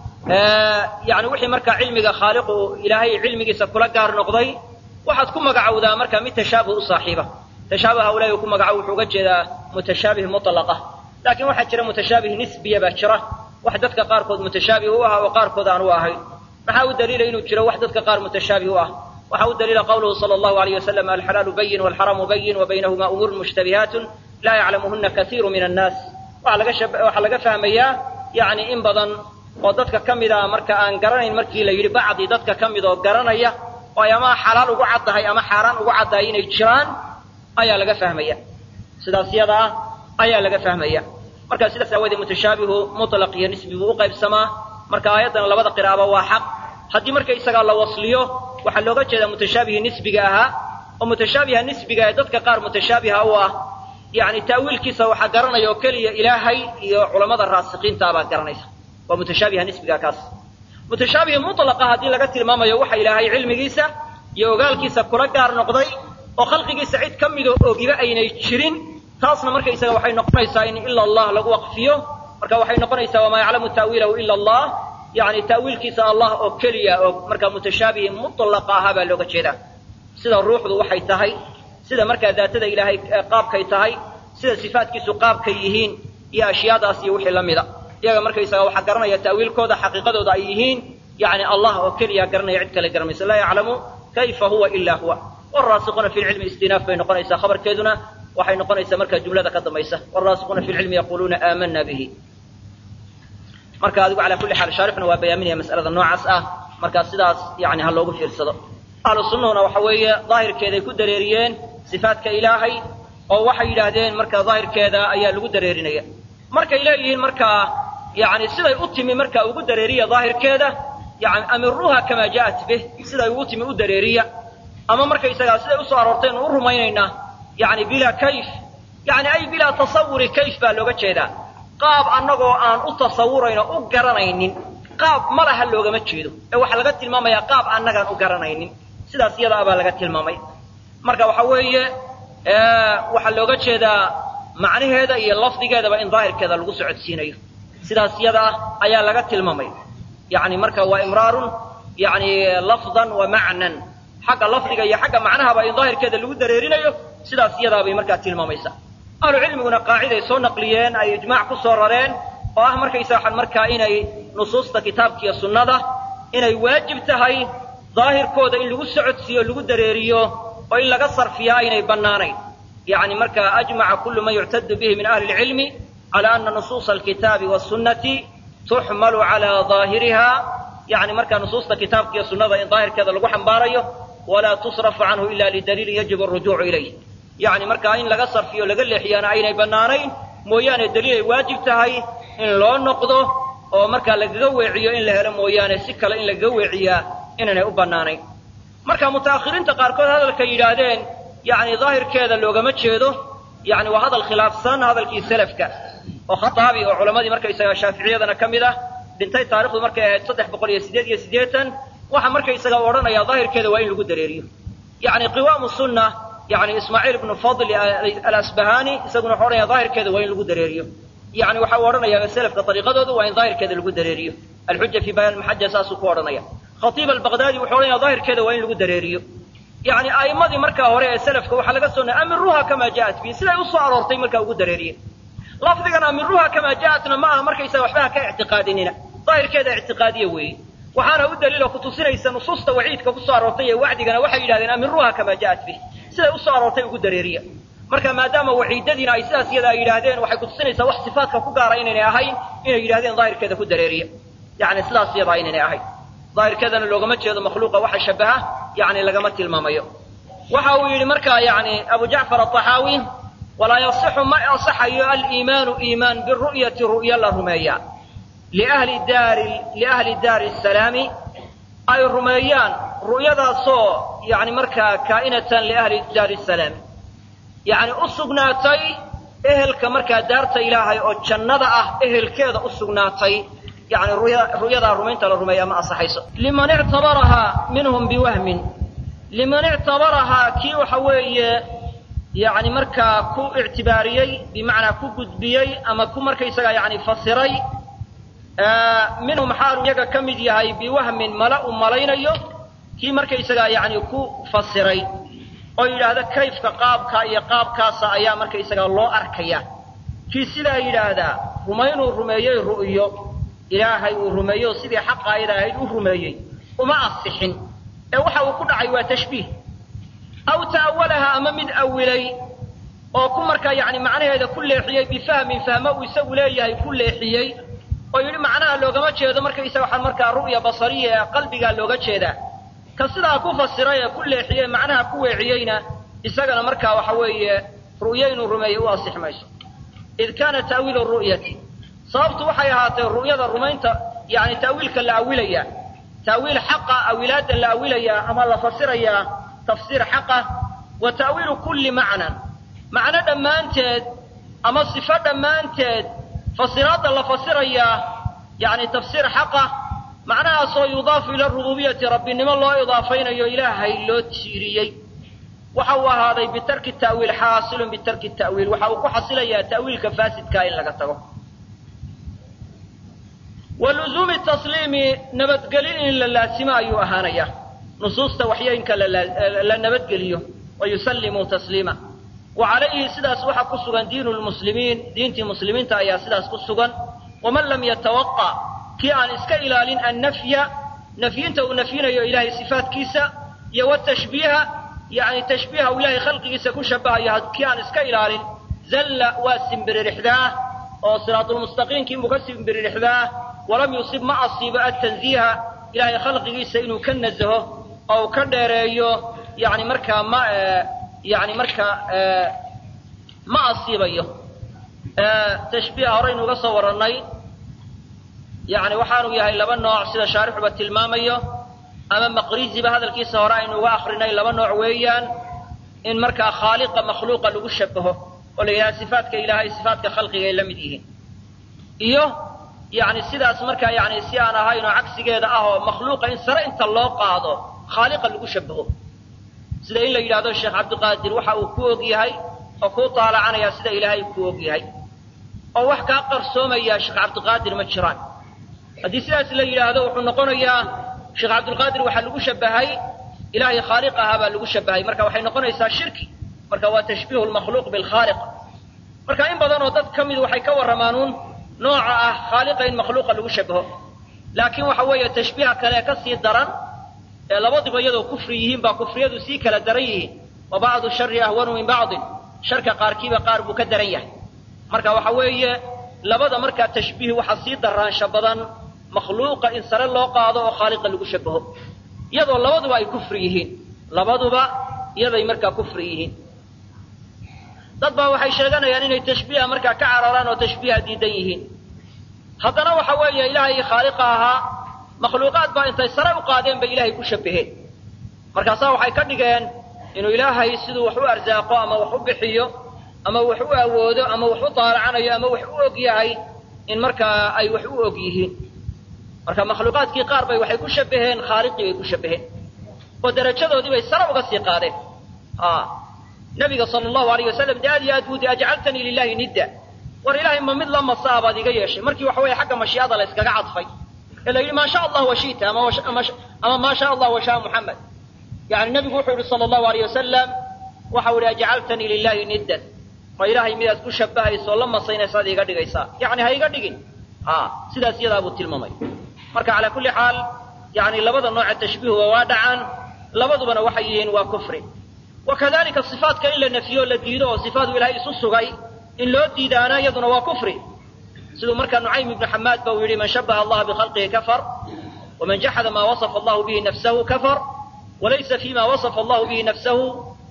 yani wixii markaa cilmiga khaaliqu ilaahay cilmigiisa kula gaar noqday waxaad ku magacowdaa markaa mid tashaabuh u saaxiiba tashaabuha ilahi uu ku magacaabo wuxuu uga jeedaa mutashaabih mutlaqa laakiin waxaa jira mutashaabih nisbiya baa jira wax dadka qaarkood mutashaabih u ah oo qaarkood aan u ahayn maxaa u daliila inuu jiro wax dadka qaar mutashaabih u ah waxaa u daliila qawluhu sala allahu alayh wasalam alxalaalu bayin walxaraamu bayin wa baynahuma umuurun mushtabihaatun laa yaclamuhuna kaiiru min annaas waxaa laga fahmayaa yani in badan oo dadka ka mida marka aan garanayn markii la yidhi bacdi dadka ka mid oo garanaya oo ay ama xalaal ugu caddahay ama xaaraan ugu caddahay inay jiraan ayaa laga fahmaya sidaas yada ah ayaa laga fahmaya marka sidaas aawoodee mutashaabihu mutlaq iyo nisbi buu u qaybsamaa marka aayaddan labada qiraaba waa xaq haddii marka isagaa la wasliyo waxaa looga jeedaa mutashaabihii nisbiga ahaa oo mutashaabiha nisbiga ee dadka qaar mutashaabiha u ah yani ta'wiilkiisa waxaa garanaya oo keliya ilaahay iyo culammada raasikiintaabaa garanaysa waa mutashaabiha nisbiga kaas mutashaabihi mutlaqa haddii laga tilmaamayo waxa ilaahay cilmigiisa iyo ogaalkiisa kula gaar noqday oo khalqigiisa cid ka midoo ogiba aynay jirin taasna markaysaga waxay noqonaysaa in ila allah lagu waqfiyo marka waxay noqonaysaa wamaa yaclamu ta'wiilahu ila allah yani ta'wiilkiisa allah oo keliya oo markaa mutashaabihi mutlaqa ahaa baa looga jeedaa sida ruuxdu waxay tahay sida markaa daatada ilaahay qaabkay tahay sida sifaatkiisu qaabkay yihiin iyo ashyaadaas iyo wixii la mida iyaga markaysaga waxaa garanaya ta'wiilkooda xaqiiqadooda ay yihiin yani allah oo keliya garanaya cid kale garanaysa laa yaclamu kayfa huwa ila huwa waraasiquuna fi lcilmi istinaaf bay noqonaysaa khabarkeeduna waxay noqonaysaa markaa jumlada ka dambaysa waraasiquuna fi lcilmi yaquluuna aamana bihi marka adigu calaa kulli xaal shaarixuna waa bayaaminaya mas'alada noocaas ah markaa sidaas yani ha loogu fiirsado ahlu sunnahuna waxa weeye daahirkeeday ku dareeriyeen sifaadka ilaahay oo waxay yidhaahdeen markaa daahirkeeda ayaa lagu dareerinaya markay leeyihiin markaa yani siday u timi markaa ugu dareeriya daahirkeeda yani amiruuha kamaa ja'at bih siday ugu timi u dareeriya ama markaysagaa siday usoo aroorteen u rumaynaynaa yani bilaa kayf yani ay bilaa tasawuri kayf baa looga jeedaa qaab annagoo aan u tasawurayn oo u garanaynin qaab ma laha loogama jeedo ee waxaa laga tilmaamayaa qaab annagaan u garanaynin sidaas iyada abaa laga tilmaamay marka waxa weeye waxaa looga jeedaa macnaheeda iyo lafdigeedaba in daahirkeeda lagu socodsiinayo sidaas iyada ah ayaa laga tilmaamay yani marka waa imraarun yani lafdan wa macnan xagga lafdiga iyo xagga macnahaba in daahirkeeda lagu dareerinayo sidaas iyadaabay markaa tilmaamaysaa ahlu cilmiguna qaaciday soo naqliyeen ay ijmaac ku soo rareen oo ah markaysa waxaan markaa inay nusuusta kitaabka iyo sunnada inay waajib tahay daahirkooda in lagu socodsiiyo lagu dareeriyo oo in laga sarfiyaa aynay bannaanayn yani marka ajmaca kullu man yuctadu bihi min ahli lcilmi cala ana nusuusa alkitaabi wasunnati tuxmalu calaa daahiriha yani markaa nusuusta kitaabka iyo sunnada in daahirkeeda lagu xambaarayo walaa tusrafu canhu ila lidaliilin yajibu arujuucu ilayh yani markaa in laga sarfiyo laga leexiyaana aynay bannaanayn mooyaane daliil ay waajib tahay in loo noqdo oo markaa lagaga weeciyo in la helo mooyaane si kale in lagaga weeciyaa inaanay u bannaanayn marka muta'akhiriinta qaarkood hadalkay yidhaahdeen yani daahirkeeda loogama jeedo yani waa hadal khilaafsan hadalkii selafka oo khataabi oo culammadii markaysaga shaaficiyadana ka mid ah dhintay taarikhdu markay ahayd saddex boqol iyo siddeed iyo siddeetan waxa markaysaga odhanaya daahirkeeda waa in lagu dareeriyo yani qiwaamu sunna yani ismaaciil ibnu fadli alasbahani isaguna wuxuu odhanaya daahirkeeda waa in lagu dareeriyo yani waxa uu odhanaya selafka ariiqadoodu waa in daahirkeeda lagu dareeriyo alxuja fi bayaan maxaja saasuu ku odhanaya khatiib albaqdaadi wuxuu odhanaya daahirkeeda waa in lagu dareeriyo yani a'immadii markaa hore ee selafka waxaa laga soo amiruha kamaa ja'at bi siday usoo aroortay markaa ugu dareeriye lafdigan amiruha kamaa ja'atna ma aha markaysaga waxba ha ka ictiqaadinina daahirkeeda ictiqaadiya weeye waxaana u daliilo kutusinaysa nusuusta waciidka kusoo aroortay ee wacdigana waxay yidhahdeen amiruha kamaa ja'at bih siday usoo aroortay ugu dareeriya marka maadaama waciidadiina ay sidaas iyada ay yidhaahdeen waxay kutusinaysaa wax sifaadka ku gaara inaynay ahayn inay yidhahdeen daahirkeeda ku dareeriya yani sidaas iyadaa inaynay ahayn daahirkeedana loogama jeedo makhluuqa waxa shabaha yani lagama tilmaamayo waxa uu yidhi markaa yani abu jacfar aaxaawi walaa yasixu ma asaxayo aliimaanu iimaan biru'yati ru'ya la rumeeya liahli daari liahli daari salaami ay rumeeyaan ru'yadaasoo yani markaa kaa'inatan liahli daari salaami yani u sugnaatay ehelka markaa daarta ilaahay oo jannada ah ehelkeeda u sugnaatay yani ru'yadaa rumaynta la rumeeyaa ma asaxayso liman ictabarahaa minhum biwahmin liman ictabarahaa kii waxa weeye yani markaa ku ictibaariyey bimacnaa ku gudbiyey ama ku markaysaga yani fasiray minhum xaalu iyaga ka mid yahay biwahmin mala uu malaynayo kii markaysaga yani ku fasiray oo yidhaahda kayfka qaabka iyo qaabkaasa ayaa markaysaga loo arkaya kii sidaa yidhaahdaa rumaynuu rumeeyey ru'yo ilaahay uu rumeeyo sidii xaqa ayada ahayd u rumeeyey uma asixin ee waxa uu ku dhacay waa tashbiih aw ta'awalaha ama mid awilay oo ku markaa yani macnaheeda ku leexiyey bifahmin fahmo uu isagu leeyahay ku leexiyey oo yidhi macnaha loogama jeedo markaysaga waxaa markaa ru'ya basariya ee qalbigaa looga jeedaa ka sidaa ku fasiray ee ku leexiyey macnaha ku weeciyeyna isagana markaa waxa weeye ru'yo inuu rumeeyo u asix mayso id kaana ta'wiilu ru'yati sababtu waxay ahaatay ru'yada rumaynta yani ta'wiilka la awilaya ta'wiil xaqa awilaada la awilayaa ama la fasirayaa tafsiir xaqa wa ta'wiilu kulli macnan macno dhammaanteed ama sifo dhammaanteed fasiraadda la fasirayaa yani tafsiir xaqa macnahaasoo yudaafu ila rububiyati rabbinimo loo idaafaynayo ilaahay loo tiiriyey waxa uu ahaaday bitarki ta'wiil xaasilun bitarki ta'wiil waxa uu ku xasilayaa ta'wiilka faasidkaa in laga tago wa luzuumi tasliimi nabadgelin in la laasimo ayuu ahaanaya nusuusta waxyooyinka la nabadgeliyo wa yusallimuu tasliima wa calayhi sidaas waxaa ku sugan diinu lmuslimiin diintii muslimiinta ayaa sidaas ku sugan waman lam yatawaqa kii aan iska ilaalin annafya nafyinta uu nafyinayo ilaahay sifaatkiisa iyo watashbiiha yani tashbiiha uu ilaahay khalqigiisa ku shabahayo hadkii aan iska ilaalin zalla waa simbiririxdaa oo siraatulmustaqiimkii buu ka simbiririxdaa walam yusib ma asiibo atanziiha ilaahay khalqigiisa inuu ka nazaho oo ka dheereeyo yani markaa ma yani markaa ma asiibayo tashbiiha horeynu uga soo warannay yani waxaanu yahay laba nooc sida shaarixuba tilmaamayo ama maqriziba hadalkiisa hore aynu uga akrinay laba nooc weeyaan in markaa khaaliqa makhluuqa lagu shabaho oo la yidhaha sifaatka ilaahay sifaatka khalqiga ay la mid yihiin iyo yani sidaas markaa yani si aan ahayn oo cagsigeeda ah oo makhluuqa in sare inta loo qaado khaaliqa lagu shabaho sida in la yidhahdo sheekh cabdiqaadir waxa uu ku og yahay oo kuu taalacanaya sida ilaahay ku og yahay oo wax kaa qarsoomaya sheekh cabdiqaadir ma jiraan haddii sidaas la yidhaahdo wuxuu noqonayaa sheekh cabdilqaadir waxaa lagu shabahay ilaahay khaaliq ahaa baa lagu shabahay marka waxay noqonaysaa shirki marka waa tashbiihu lmakhluuq bilkhaaliq marka in badan oo dad ka mid waxay ka warramaanuun nooca ah khaaliqa in makhluuqa lagu shabaho laakiin waxa weeye tashbiiha kale ka sii daran ee labadiba iyadoo kufri yihiin baa kufriyadu sii kala daran yihiin wa bacdu shari ahwanu min bacdin sharka qaarkiiba qaar buu ka daran yahay marka waxa weeye labada markaa tashbiih waxaa sii daraansha badan makhluuqa in sare loo qaado oo khaaliqa lagu shabaho iyadoo labaduba ay kufri yihiin labaduba iyaday markaa kufri yihiin dad baa waxay sheeganayaan inay tashbiiha markaa ka cararaan oo tashbiiha diidan yihiin haddana waxa weeye ilaahay khaaliqa ahaa makhluuqaad baa intay sare u qaadeen bay ilaahay ku shabaheen markaasaa waxay ka dhigeen inuu ilaahay siduu wax u arsaaqo ama wax u bixiyo ama wax u awoodo ama wax u daalacanayo ama wax u og yahay in markaa ay wax u og yihiin marka makhluuqaadkii qaar bay waxay ku shabaheen khaaliqii bay ku shabaheen oo darajadoodii bay sare uga sii qaadeen nabiga sala allahu alayh wasalam de aad iyo aad buudi ajcaltanii lilahi nidda war ilaahay ma mid la masaa baad iga yeeshay markii waxa weeye xagga mashiicada la yskaga cadfay ee la yidhi maa sha allah washita ama ama maa sha allah washaa muxamed yani nabigu wuxuu yihi sala allahu alayh wasalam waxau yihi ajcaltanii lilahi niddan ma ilaahay midaad ku shabahayso la masaynaysaad iga dhigaysaa yani ha iga dhigin sidaas iyadaa buu tilmaamay marka calaa kulli xaal yani labada nooce tashbiihuba waa dhacaan labadubana waxay yihiin waa kufri wakadalika sifaatka in la nafiyo la diido oo sifaadu ilahay isu sugay in loo diidaana iyaduna waa kufri siduu markaa nucaym ibnu xamaad ba uu yidhi man shabaha allaha bikhalqihi kafar waman jaxada maa wasafa allahu bihi nafsahu kafar walaysa fima wasafa allahu bihi nafsahu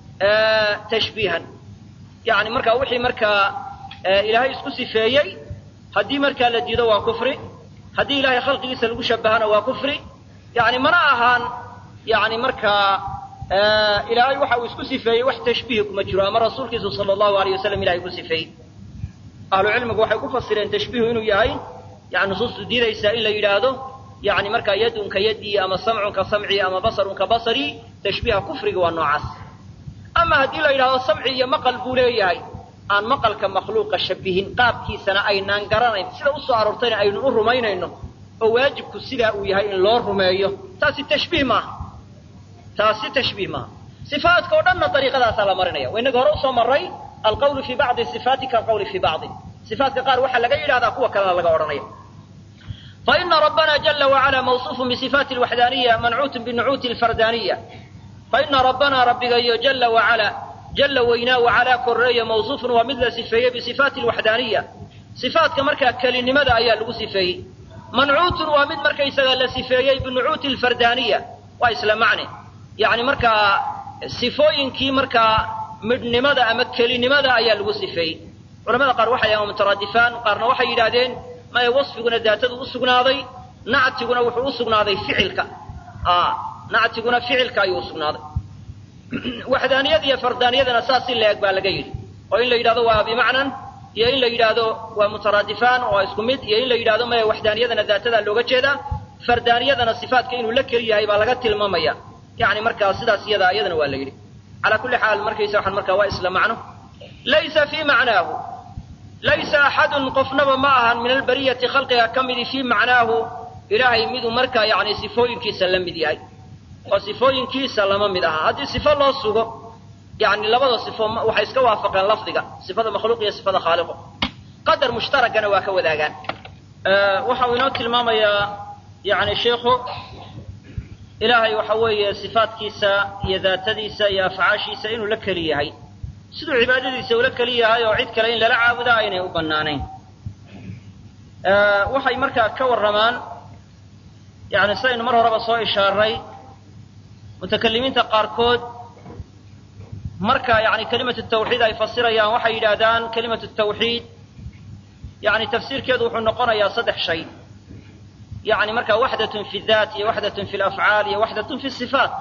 tashbiihan yani markaa wixii markaa ilaahay isku sifeeyey haddii markaa la diido waa kufri haddii ilahay khalqigiisa lagu shabahana waa kufri yani mana ahaan yani markaa ilaahay waxa uu isku sifeeyey wax tashbiih kuma jiro ama rasuulkiisu sala allahu alayh wasalam ilahay ku sifeeyey ahlu cilmigu waxay ku fasireen tashbiihu inuu yahay yani nusuustu diidaysaa in la yidhaahdo yani markaa yadun ka yadii ama samcun ka samcii ama basarun ka basarii tashbiiha kufriga waa noocaas ama haddii la yidhahdo samci iyo maqal buu leeyahay aan maqalka makhluuqa shabihin qaabkiisana aynaan garanayn sida usoo aroortayna aynu u rumaynayno oo waajibku sidaa uu yahay in loo rumeeyo taasi tashbiih maaha taasi tashbiih maaha sifaatka oo dhanna dariiqadaasaa la marinaya waa inaga hore usoo maray alqawlu fii bacdi sifaati kaalqawli fii bacdi sifaatka qaar waxaa laga yidhahdaa kuwa kalena laga odhanaya faina rabbana jala wacala mawsuufun bisifaati alwaxdaaniya mancuutun binucuuti alfardaaniya faina rabbana rabbigayo jala wacala jalla weynaa wacalaa korreeya mawsuufun waa mid la sifeeyey bisifaati alwaxdaaniya sifaatka markaa kelinimada ayaa lagu sifeeyey mancuutun waa mid markaysaga la sifeeyey binucuuti alfardaaniya waa isla macne yani markaa sifooyinkii markaa midhnimada ama kelinimada ayaa lagu sifeeyey culamada qaar waxay yahan mutaraadifaan qaarna waxay yidhaahdeen maya wasfiguna daatadu u sugnaaday nactiguna wuxuu u sugnaaday ficilka nactiguna ficilka ayuu usugnaaday waxdaaniyada iyo fardaaniyadana saas in la eg baa laga yidhi oo in la yidhahdo waa bimacnan iyo in la yidhaahdo waa mutaraadifaan oo waa isku mid iyo in la yidhahdo maya waxdaaniyadana daatadaa looga jeedaa fardaaniyadana sifaatka inuu la keli yahay baa laga tilmaamaya yani markaa sidaas iyada iyadana waa la yidhi calaa kulli xaal markaysa waxaan markaa waa isla macno laysa fii macnaahu laysa axadun qofnaba ma ahan min albariyati khalqiga ka midi fii macnaahu ilaahay miduu markaa yani sifooyinkiisa la mid yahay oo sifooyinkiisa lama mid aha haddii sifo loo sugo yani labada sifo waxay iska waafaqeen lafdiga sifada makhluuq iyo sifada khaaliqo qadar mushtaragana waa ka wadaagaan waxa uu inoo tilmaamayaa yani sheikhu ilaahay waxa weeye sifaadkiisa iyo daatadiisa iyo afcaashiisa inuu la keli yahay siduu cibaadadiisa ula keli yahay oo cid kale in lala caabuda aynay u bannaanayn waxay markaa ka warramaan yani sidaynu mar horeba soo ishaaray mutakalimiinta qaarkood marka yani kelimatu tawxiid ay fasirayaan waxay yidhaahdaan kelimatu tawxiid yani tafsiirkeedu wuxuu noqonayaa saddex shay yani marka waxdatun fi daat iyo waxdatun fi lafcaal iyo waxdatun fi sifaat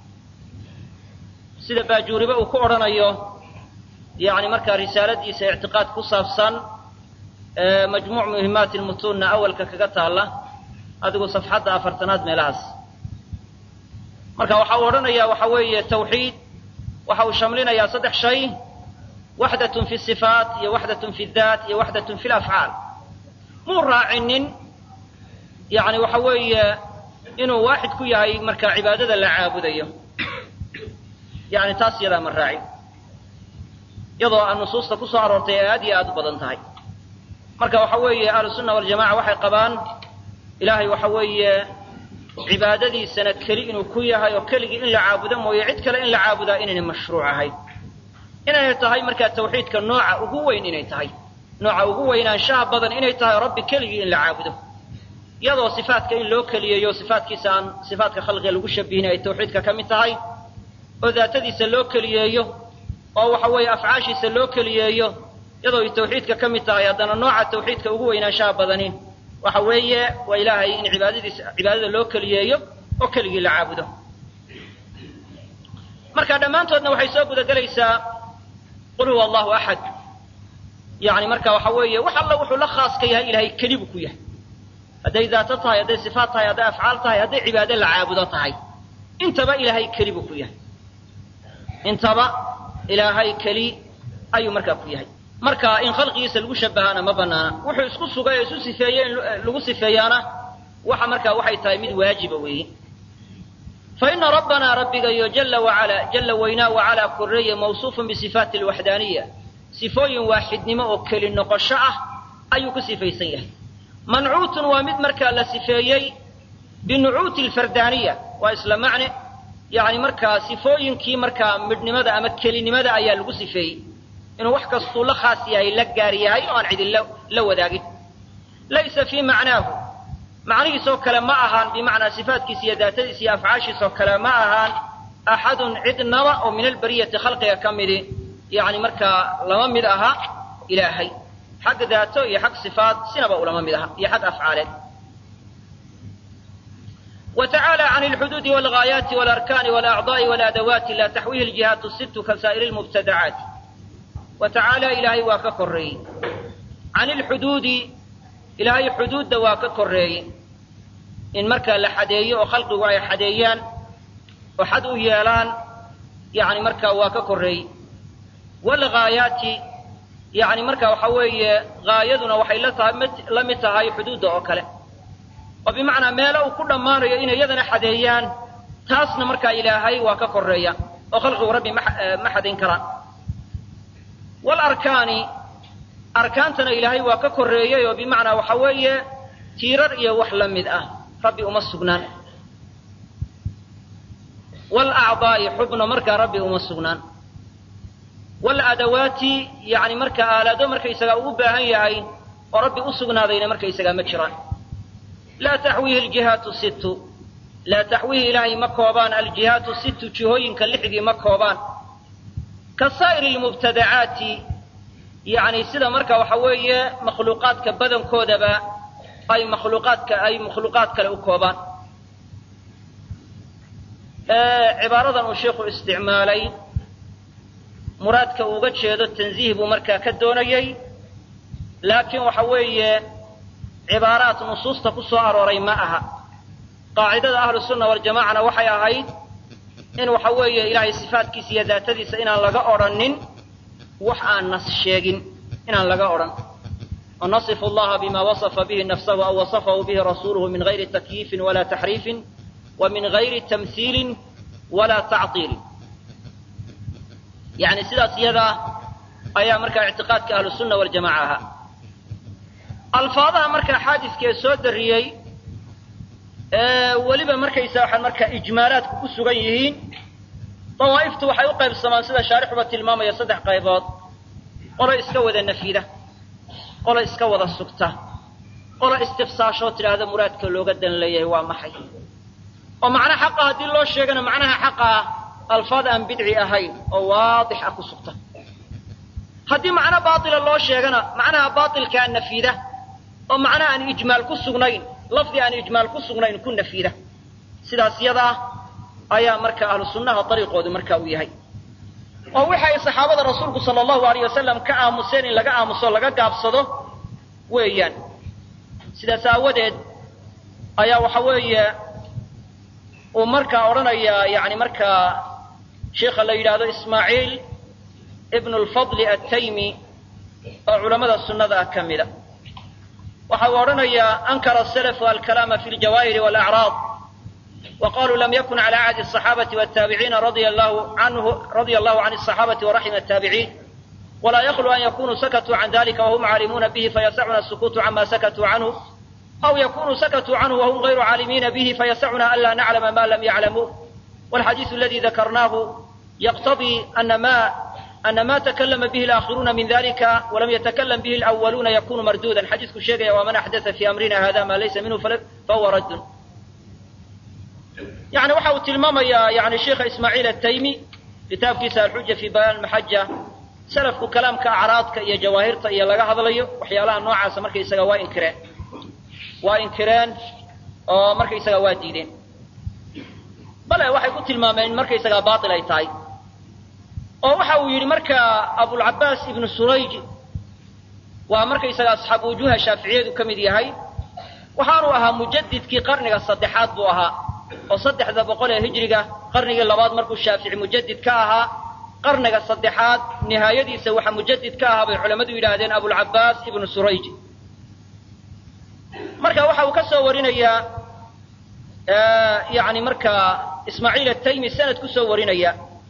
sida baajuuribe uu ku odhanayo yani markaa risaaladiisa ictiqaad ku saabsan majmuuc muhimaati lmutuunna awalka kaga taalla adigu safxadda afartanaad meelahaas marka waxa uu odhanayaa waxa weeye tawxiid waxa uu shamlinayaa saddex shay waxdatun fi sifaat iyo waxdatun fi daat iyo waxdatun fi lafcaal muu raacinin yani waxa weeye inuu waaxid ku yahay marka cibaadada la caabudayo yani taas iyadaa ma raacin iyadoo aan nusuusta ku soo aroortay ay aad iyo aad u badan tahay marka waxa weeye ahlusunna waljamaca waxay qabaan ilaahay waxa weeye cibaadadiisana keli inuu ku yahay oo keligii in la caabudo mooye cid kale in la caabudaa inaynay mashruuc ahayn inay tahay markaa tawxiidka nooca ugu weyn inay tahay nooca ugu weynaanshaha badan inay tahay rabbi keligii in la caabudo iyadoo sifaatka in loo keliyeeyo sifaatkiisa aan sifaatka khalqiga lagu shabihin ay tawxiidka ka mid tahay oo daatadiisa loo keliyeeyo oo waxa weeye afcaashiisa loo keliyeeyo iyadoo ay tawxiidka ka mid tahay haddana nooca tawxiidka ugu weynaanshaha badani waxa weeye waa ilaahay in cibaadadiisa cibaadada loo keliyeeyo oo keligii la caabudo marka dhammaantoodna waxay soo gudagelaysaa qul huwa allahu axad yani marka waxa weeye wax alla wuxuu la khaaska yahay ilahay keli buu ku yahay hadday daato tahay hadday sifaat tahay hadday afcaal tahay hadday cibaado la caabudo tahay intaba ilaahay keli buu ku yahay intaba ilaahay keli ayuu markaa ku yahay marka in khalqigiisa lagu shabahaana ma banaana wuxuu isku sugay oo isu sifeeyey in lagu sifeeyaana waxa markaa waxay tahay mid waajiba weeye fa ina rabbanaa rabbigayo jala wacala jala weynaa wacalaa koreeye mawsuufun bisifaati alwaxdaaniya sifooyin waaxidnimo oo keli noqosho ah ayuu ku sifaysan yahay mancuutun waa mid markaa la sifeeyey binucuuti alfardaaniya waa isla macne yani markaa sifooyinkii markaa midhnimada ama kelinimada ayaa lagu sifeeyey inuu wax kastuu la khaas yahay la gaar yahay oo aan cidin la wadaagin laysa fii macnaahu macnihiisoo kale ma ahaan bimacnaa sifaatkiisa iyo daatadiisa iyo afcaashiisoo kale ma ahaan axadun cidnaba oo min albariyati khalqiga ka midi yani markaa lama mid aha ilaahay xag daato iyo xag sifaat sinaba ulama mid aha iyo xag afcaaleed وتعالى عن الحدود والغايات والأركان والأعضاء والأدوات لا تحويه الجهات الست كسائر المبتدعات وتعالى إلهي واك كري عن الحدود إلهي حدود واك كري إن مركا لحدي وخلق واي حديان وحد يالان يعني مركا واك كري والغايات يعني مركا وحوي غايدنا وحي لمتها حدود أوكله oo bimacnaa meelo uu ku dhammaanayo inay iyadana xadeeyaan taasna markaa ilaahay waa ka koreeya oo khalqigu rabbi ma xadayn karaan walarkaani arkaantana ilaahay waa ka koreeyey oo bimacnaa waxa weeye tiirar iyo wax la mid ah rabbi uma sugnaan walacdaa'i xubno markaa rabbi uma sugnaan waladawaati yani marka aalado markaysagaa uu u baahan yahay oo rabbi u sugnaadayna markaysagaa ma jiraan laa taxwiihi aljihaatu sittu laa taxwiihi ilaahay ma koobaan aljihaatu sittu jihooyinka lixdii ma koobaan ka saa'iri lmubtadacaati yacni sida marka waxa weeye makhluuqaadka badankoodaba ay makhluuqaadka ay makhluuqaad kale u koobaan cibaaradan uu sheikhu isticmaalay muraadka uuga jeedo tanziih buu markaa ka doonayey laakiin waxa weeye cibaaraat nusuusta ku soo arooray ma aha qaacidada ahlu sunna waljamacana waxay ahayd in waxa weeye ilaahay sifaatkiisa iyo daatadiisa inaan laga odrhanin wax aan nas sheegin inaan laga odhan wanasifu allaha bima wasafa bihi nafsahu aw wasafahu bihi rasuuluhu min gayri takyiifin walaa taxriifin wa min gayri tamhiilin walaa tactiilin yani sidaas iyadaa ayaa markaa ictiqaadka ahlu sunna waljamaca ahaa alfaadaha markaa xaadiska ee soo dariyey weliba markaysa waxaan markaa ijmaalaadku ku sugan yihiin dawaa'iftu waxay u qaybsamaan sida shaarixuba tilmaamaya saddex qaybood qolo iska wada nafida qolo iska wada sugta qolo istifsaashoo tidhaahda muraadka looga dan leeyahay waa maxay oo macna xaqa haddii loo sheegana macnaha xaqa ah alfaad aan bidci ahayn oo waadix ah ku sugta haddii macno baatila loo sheegana macnaha baatilkaa nafida oo macnaha aan ijmaal ku sugnayn lafdi aan ijmaal ku sugnayn ku nafida sidaas yada ah ayaa marka ahlu sunnaha dariiqoodu marka uu yahay oo waxa ay saxaabada rasuulku sala allahu alayh wasalam ka aamuseen in laga aamuso laga gaabsado weeyaan sidaas aawadeed ayaa waxa weeye uu markaa odhanayaa yani markaa sheikha la yidhaahdo ismaaciil ibnu lfadli attaymi oo culammada sunnada ah ka mida waxa uu odhanayaa ankara asalafu alkalaama fi ljawaahiri walacraad وقالوا لم يكن على عهد الصحابة والتابعين رضي الله عنه رضي الله عن الصحابة ورحم التابعين ولا يخلو أن يكونوا سكتوا عن ذلك وهم عالمون به فيسعنا السكوت عما سكتوا عنه أو يكونوا سكتوا عنه وهم غير عالمين به فيسعنا ألا نعلم ما لم يعلموه والحديث الذي ذكرناه يقتضي أن ما أن ما تكلم به الآخرون من ذلك ولم يتكلم به الأولون يكون مردودا حديث الشيخ ومن أحدث في أمرنا هذا ما ليس منه فهو رد يعني waxa uu tilmaamayaa yani sheikha ismaaciil ataymi kitaabkiisa alxuja fi bayaan maxaja salafku kalaamka acraadka iyo jawaahirta iyo laga hadlayo waxyaalaha noocaasa markaysaga waa inkireen waa inkireen oo markaysaga waa diideen bale waxay ku tilmaameen in markaysagaa baatil ay tahay oo waxa uu yidhi marka abulcabaas ibnu surayj waa markaysaga asxaabu wujuuha shaaficiyadu ka mid yahay waxaanu ahaa mujadidkii qarniga saddexaad buu ahaa oo saddexda boqol ee hijriga qarnigii labaad markuu shaafici mujadid ka ahaa qarniga saddexaad nihaayadiisa waxa mujadid ka ahaa bay culammadu yidhaahdeen abulcabaas ibnu surayj marka waxa uu ka soo warinayaa yani markaa ismaaciil ataymi sanad ku soo warinaya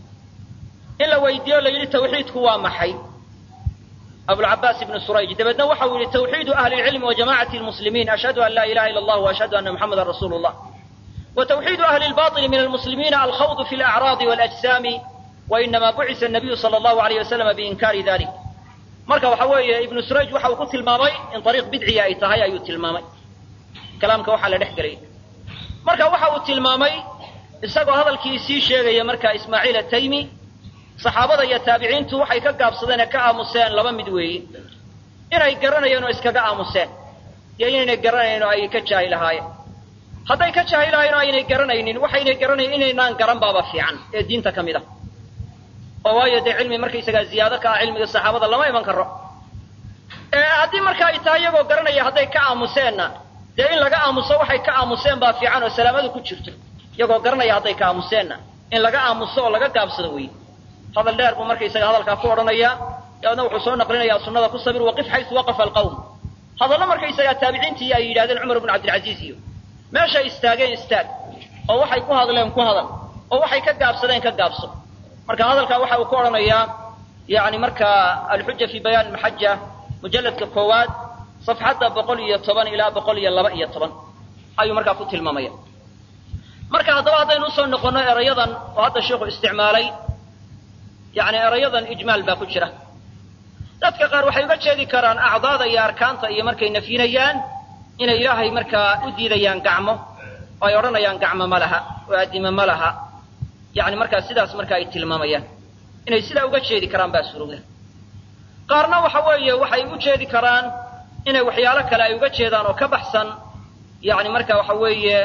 in la weydiiyo la yidhi tawxiidku waa maxay abulcabaas ibnu surayj dabeedna waxa uu yihi tawxiidu ahli lcilmi wa jamacati lmuslimiin ashhadu an laa ilaha illa allah waashhadu ana muxamadan rasuulu llah وتوحيد أهل الباطل من المسلمين الخوض في الأعراض والأجسام وإنما بعث النبي صلى الله عليه وسلم بإنكار ذلك marka waxa weeye ibnu surayj waxa uu ku tilmaamay in ariiq bidciya ay tahay ayuu tilmaamay kalaamka waxaa la dhex gelay marka waxa uu tilmaamay isagoo hadalkii sii sheegaya marka ismaaciil ataymi saxaabada iyo taabiciintu waxay ka gaabsadeen ee ka aamuseen laba mid weeye inay garanayeen oo iskaga aamuseen iyo inaynay garanayn oo ay ka jaahi lahaayeen hadday ka jaahilahayn oo aynay garanaynin waxaynay garanayn inaynaan garan baaba fiican ee diinta ka mid ah oo waayo dee cilmi markaysagaa ziyaado ka ah cilmiga saxaabada lama iman karo haddii marka ay tahay iyagoo garanaya hadday ka aamuseenna dee in laga aamuso waxay ka aamuseen baa fiican oo salaamadu ku jirto iyagoo garanaya hadday ka aamuseenna in laga aamuso oo laga gaabsado wey hadal dheer buu markaysaga hadalkaa ku odhanaya dabeedna wuxuu soo naqlinayaa sunnada ku sabir waqif xaysu waqafa alqawm hadallo markaysagaa taabiciintii ay yidhahdeen cumar bnu cabdilcaziiz iyo meeshay istaageen istaag oo waxay ku hadleen ku hadal oo waxay ka gaabsadeen ka gaabso marka hadalkaa waxa uu ku odhanayaa yani markaa alxuja fi bayaan maxaja mujalladka koowaad safxadda boqol iyo toban ilaa boqol iyo laba iyo toban ayuu markaa ku tilmaamaya marka haddaba haddaynu usoo noqonno erayadan oo hadda sheikhu isticmaalay yani erayadan ijmaal baa ku jira dadka qaar waxay uga jeedi karaan acdaada iyo arkaanta iyo markay nafyinayaan inay ilaahay markaa u diidayaan gacmo oo ay odhanayaan gacmo ma laha oo addimo ma laha yani markaa sidaas marka ay tilmaamayaan inay sidaa uga jeedi karaan baa surowda qaarna waxa weeye waxay u jeedi karaan inay waxyaalo kale ay uga jeedaan oo ka baxsan yani marka waxa weeye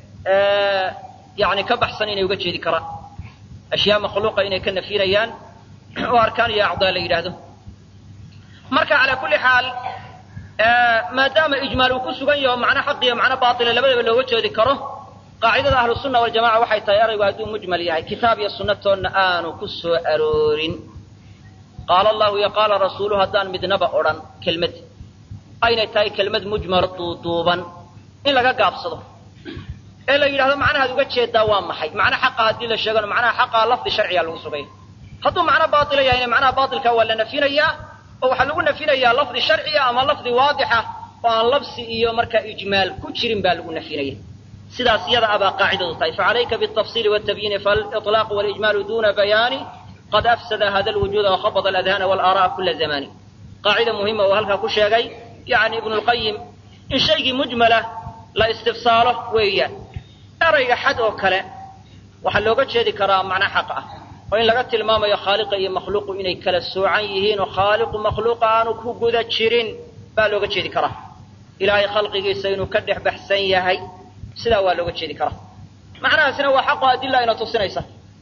yani ka baxsan inay uga jeedi karaan ashyaa makhluuqa inay ka nafyinayaan oo arkaan iyo acdaa la yidhaahdo marka calaa kulli xaal maadaama ijmaal uu ku sugan yaho macno xaq iyo macno baatila labadaba looga jeedi karo qaacidada ahlu sunna waljamaca waxay tahay eraygu hadduu mujmal yahay kitaab iyo sunnatoonna aanu ku soo aroorin qaala allahu iyo qaala rasuulu haddaan midnaba odhan kelmad aynay tahay kelmad mujmalo duuduuban in laga gaabsado ee la yidhahdo macnahaad uga jeedaa waa maxay macno xaqa haddii la sheegano macnaha xaqaa lafdi sharciga lagu sugaya hadduu macno baatila yahayna macnaha baatilka waa la nafinayaa oo waxaa lagu nafinayaa lafdi sharciya ama lafdi waadixa oo aan labsi iyo marka ijmaal ku jirin baa lagu nafinaya sidaas iyada abaa qaacidadu tahay facalayka biالtafsiili wالtabyiini faaliطlaaq walijmaalu duna bayaani qad afsada hada lwujuuda wakhabada aladhana walaara'a kula zamani qaacida muhima uu halkaa ku sheegay yani ibnu lqayim in shaygii mujmala la istifsaalo weeyaan erayga xad oo kale waxaa looga jeedi karaa macno xaq ah oo in laga tilmaamayo khaaliqa iyo makhluuqu inay kala soocan yihiin oo khaaliqu makhluuqa aanu ku guda jirin baa looga jeedi karaa ilaahay khalqigiisa inuu ka dhex baxsan yahay sidaa waa looga jeedi karaa macnahaasina waa xaqo adila ayna tusinaysa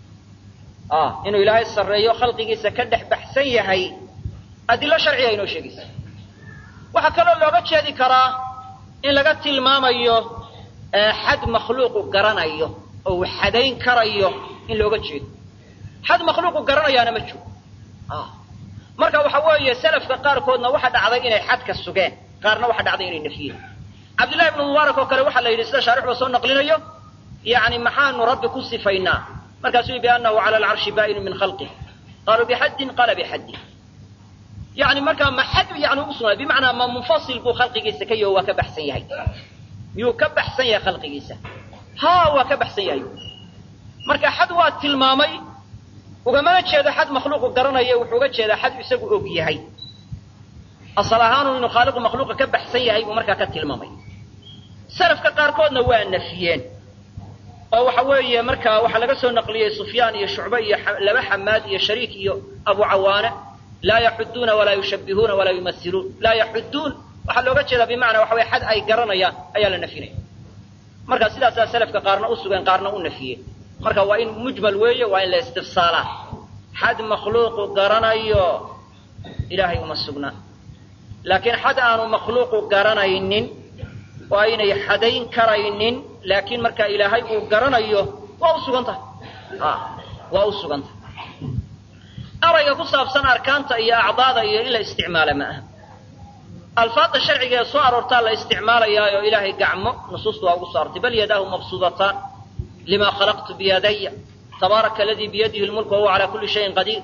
inuu ilaahay sarreeyo khalqigiisa ka dhex baxsan yahay adilo sharciga inoo sheegaysa waxaa kaloo looga jeedi karaa in laga tilmaamayo xad makhluuqu garanayo oo uu xadayn karayo in looga jeedo xad makhluuqu garanayaana ma jiro marka waxa weeye salafka qaarkoodna waxa dhacday inay xadka sugeen qaarna waxa dhacday inay nafyeen cabdillahi ibnu mubaarak oo kale waxaa la yidhi sida shaarixba soo naqlinayo yani maxaanu rabbi ku sifaynaa markaasuu biannahu cala alcarshi baa'inu min khalqih qaaluu bixaddin qaala bixaddin yani markaa ma xad yani usugnay bimacnaa ma munfasil buu khalqigiisa ka yaho waa ka baxsan yahay miyuu ka baxsan yahay khalqigiisa ha waa ka baxsan yahay marka xad waa tilmaamay ugamana jeedo xad makhluuqu garanaya wuxuu uga jeedaa xad isagu og yahay asal ahaanu inuu khaaliqu makhluuqa ka baxsan yahay buu markaa ka tilmaamay salafka qaarkoodna waa nafiyeen oo waxa weeye markaa waxaa laga soo naqliyey sufyaan iyo shucbe iyo laba xamaad iyo shariik iyo abu cawaane laa yaxuduuna walaa yushabbihuuna walaa yumasiluun laa yaxuduun waxaa looga jeedaa bimacnaa waxa weye xad ay garanayaan ayaa la nafinaya marka sidaasaa salafka qaarna u sugeen qaarna u nafiyeen marka waa in mujmal weeye waa in la istifsaalaa xad makhluuqu garanayo ilaahay uma sugnaa laakiin xad aanu makhluuqu garanaynin oo aynay xadayn karaynin laakiin marka ilaahay uu garanayo waa u sugan tahay waa u sugan tahay erayga ku saabsan arkaanta iyo acdaada iyo in la isticmaala ma aha alfaadda sharciga ee soo aroortaa la isticmaalayaa oo ilaahay gacmo nusuusta waa ugu soo arortay bal yadaahu mabsuudataan lima khalaqtu biyadaya tabaaraka aladii biyadihi lmulk wahuwa calaa kulli shayin qadiir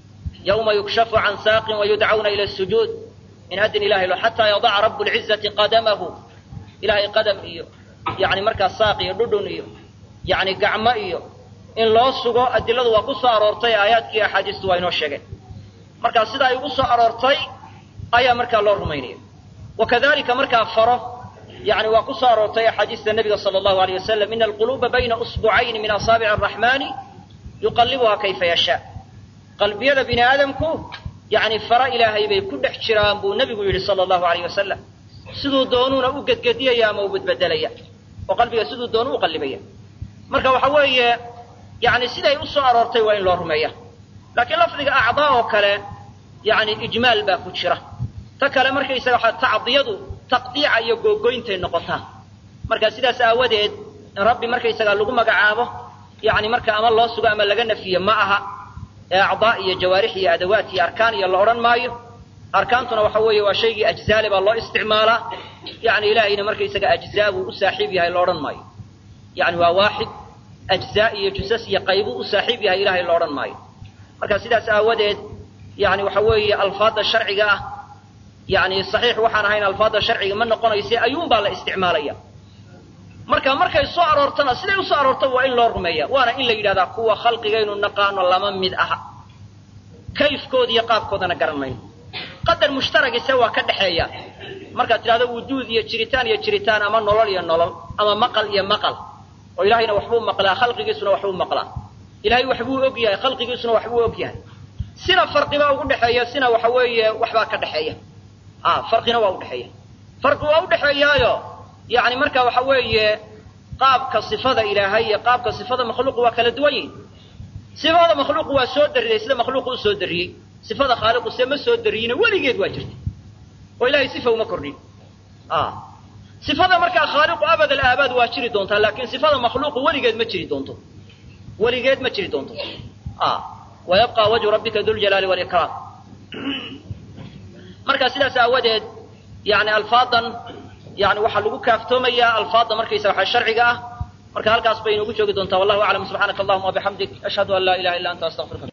yawma yukshafu can saaqin wayudcawna ila sujuud in adin ilahay lo xataa yadaca rabu lcizati qadamahu ilahay qadam iyo yani markaa saaq iyo dhudhun iyo yani gacmo iyo in loo sugo adiladu waa ku soo aroortay aayaadkii axaadiistu waa inoo sheegeen markaa sida ay ugu soo aroortay ayaa markaa loo rumaynaya wakadalika markaa faro yani waa ku soo aroortay axaadiista nabiga sala allahu alayh wasalam ina alquluuba bayna usbucayni min asaabici araxmaani yuqallibuhaa kayfa yashaa qalbiyada bini aadamku yani fara ilaahay bay ku dhex jiraan buu nabigu yidhi sala allahu alayh wasalam siduu doonuuna u gedgediyaya ama u bedbedelaya oo qalbiga siduu doonu u qallibaya marka waxa weeye yani siday u soo aroortay waa in loo rumeeya laakiin lafdiga acdaa oo kale yani ijmaal baa ku jira ta kale markaysaga tacdiyadu taqdiica iyo googoyntay noqotaa marka sidaas aawadeed in rabbi markaysaga lagu magacaabo yani marka ama loo sugo ama laga nafiyo ma aha ee acdaa iyo jawaarix iyo adawaat iyo arkaan iyo la odhan maayo arkaantuna waxa weeye waa shaygii ajzaale baa loo isticmaalaa yani ilaahayna markaysaga ajzaa buu u saaxiib yahay la odhan maayo yani waa waaxid ajzaa iyo jusas iyo qaybuu u saaxiib yahay ilahay la odhan maayo marka sidaas aawadeed yani waxa weeye alfaadda sharciga ah yani saxiix waxaan ahayn alfaadda sharciga ma noqonayse ayuun baa la isticmaalaya marka markay soo aroortana siday usoo aroorta waa in loo rumeeya waana in la yidhahdaa kuwa khalqigaynu naqaano lama mid aha kayfkooda iyo qaabkoodana garan mayno qadar mushtaragise waa ka dhexeeya markaad tidhahdo wujuud iyo jiritaan iyo jiritaan ama nolol iyo nolol ama maqal iyo maqal oo ilahayna waxbuu maqlaa khalqigiisuna waxbuu maqlaa ilahay waxbuu og yahay khalqigiisuna waxbuu og yahay sina farqibaa ugu dhexeeya sina waxa weeye waxbaa ka dhexeeya farqina waa udhexeeya farqi waa udhexeeyaayo yani marka waxa weeye qaabka sifada ilaahay iyo qaabka sifada makhluuqu waa kala duwan yihin sifada makhluuqu waa soo dariyey sida makhluuqu u soo dariyey sifada khaaliqu se ma soo dariyina weligeed waa jirta oo ilahay sifa uma kordhin sifada markaa khaaliqu abad alaabaad waa jiri doontaa laakin sifada makhluuqu weligeed ma jiri doonto weligeed ma jiri doonto wayabqa wajhu rabbika duljalaali walikraam marka sidaas aawadeed yani alfaadan yani waxaa lagu kaaftoomayaa alfaadda markaysa waxa sharciga ah marka halkaas bay inoogu joogi doontaa wallahu aclam subxaanaka allahuma wabixamdik ashhadu an laa ilaha illa anta astaqfiruka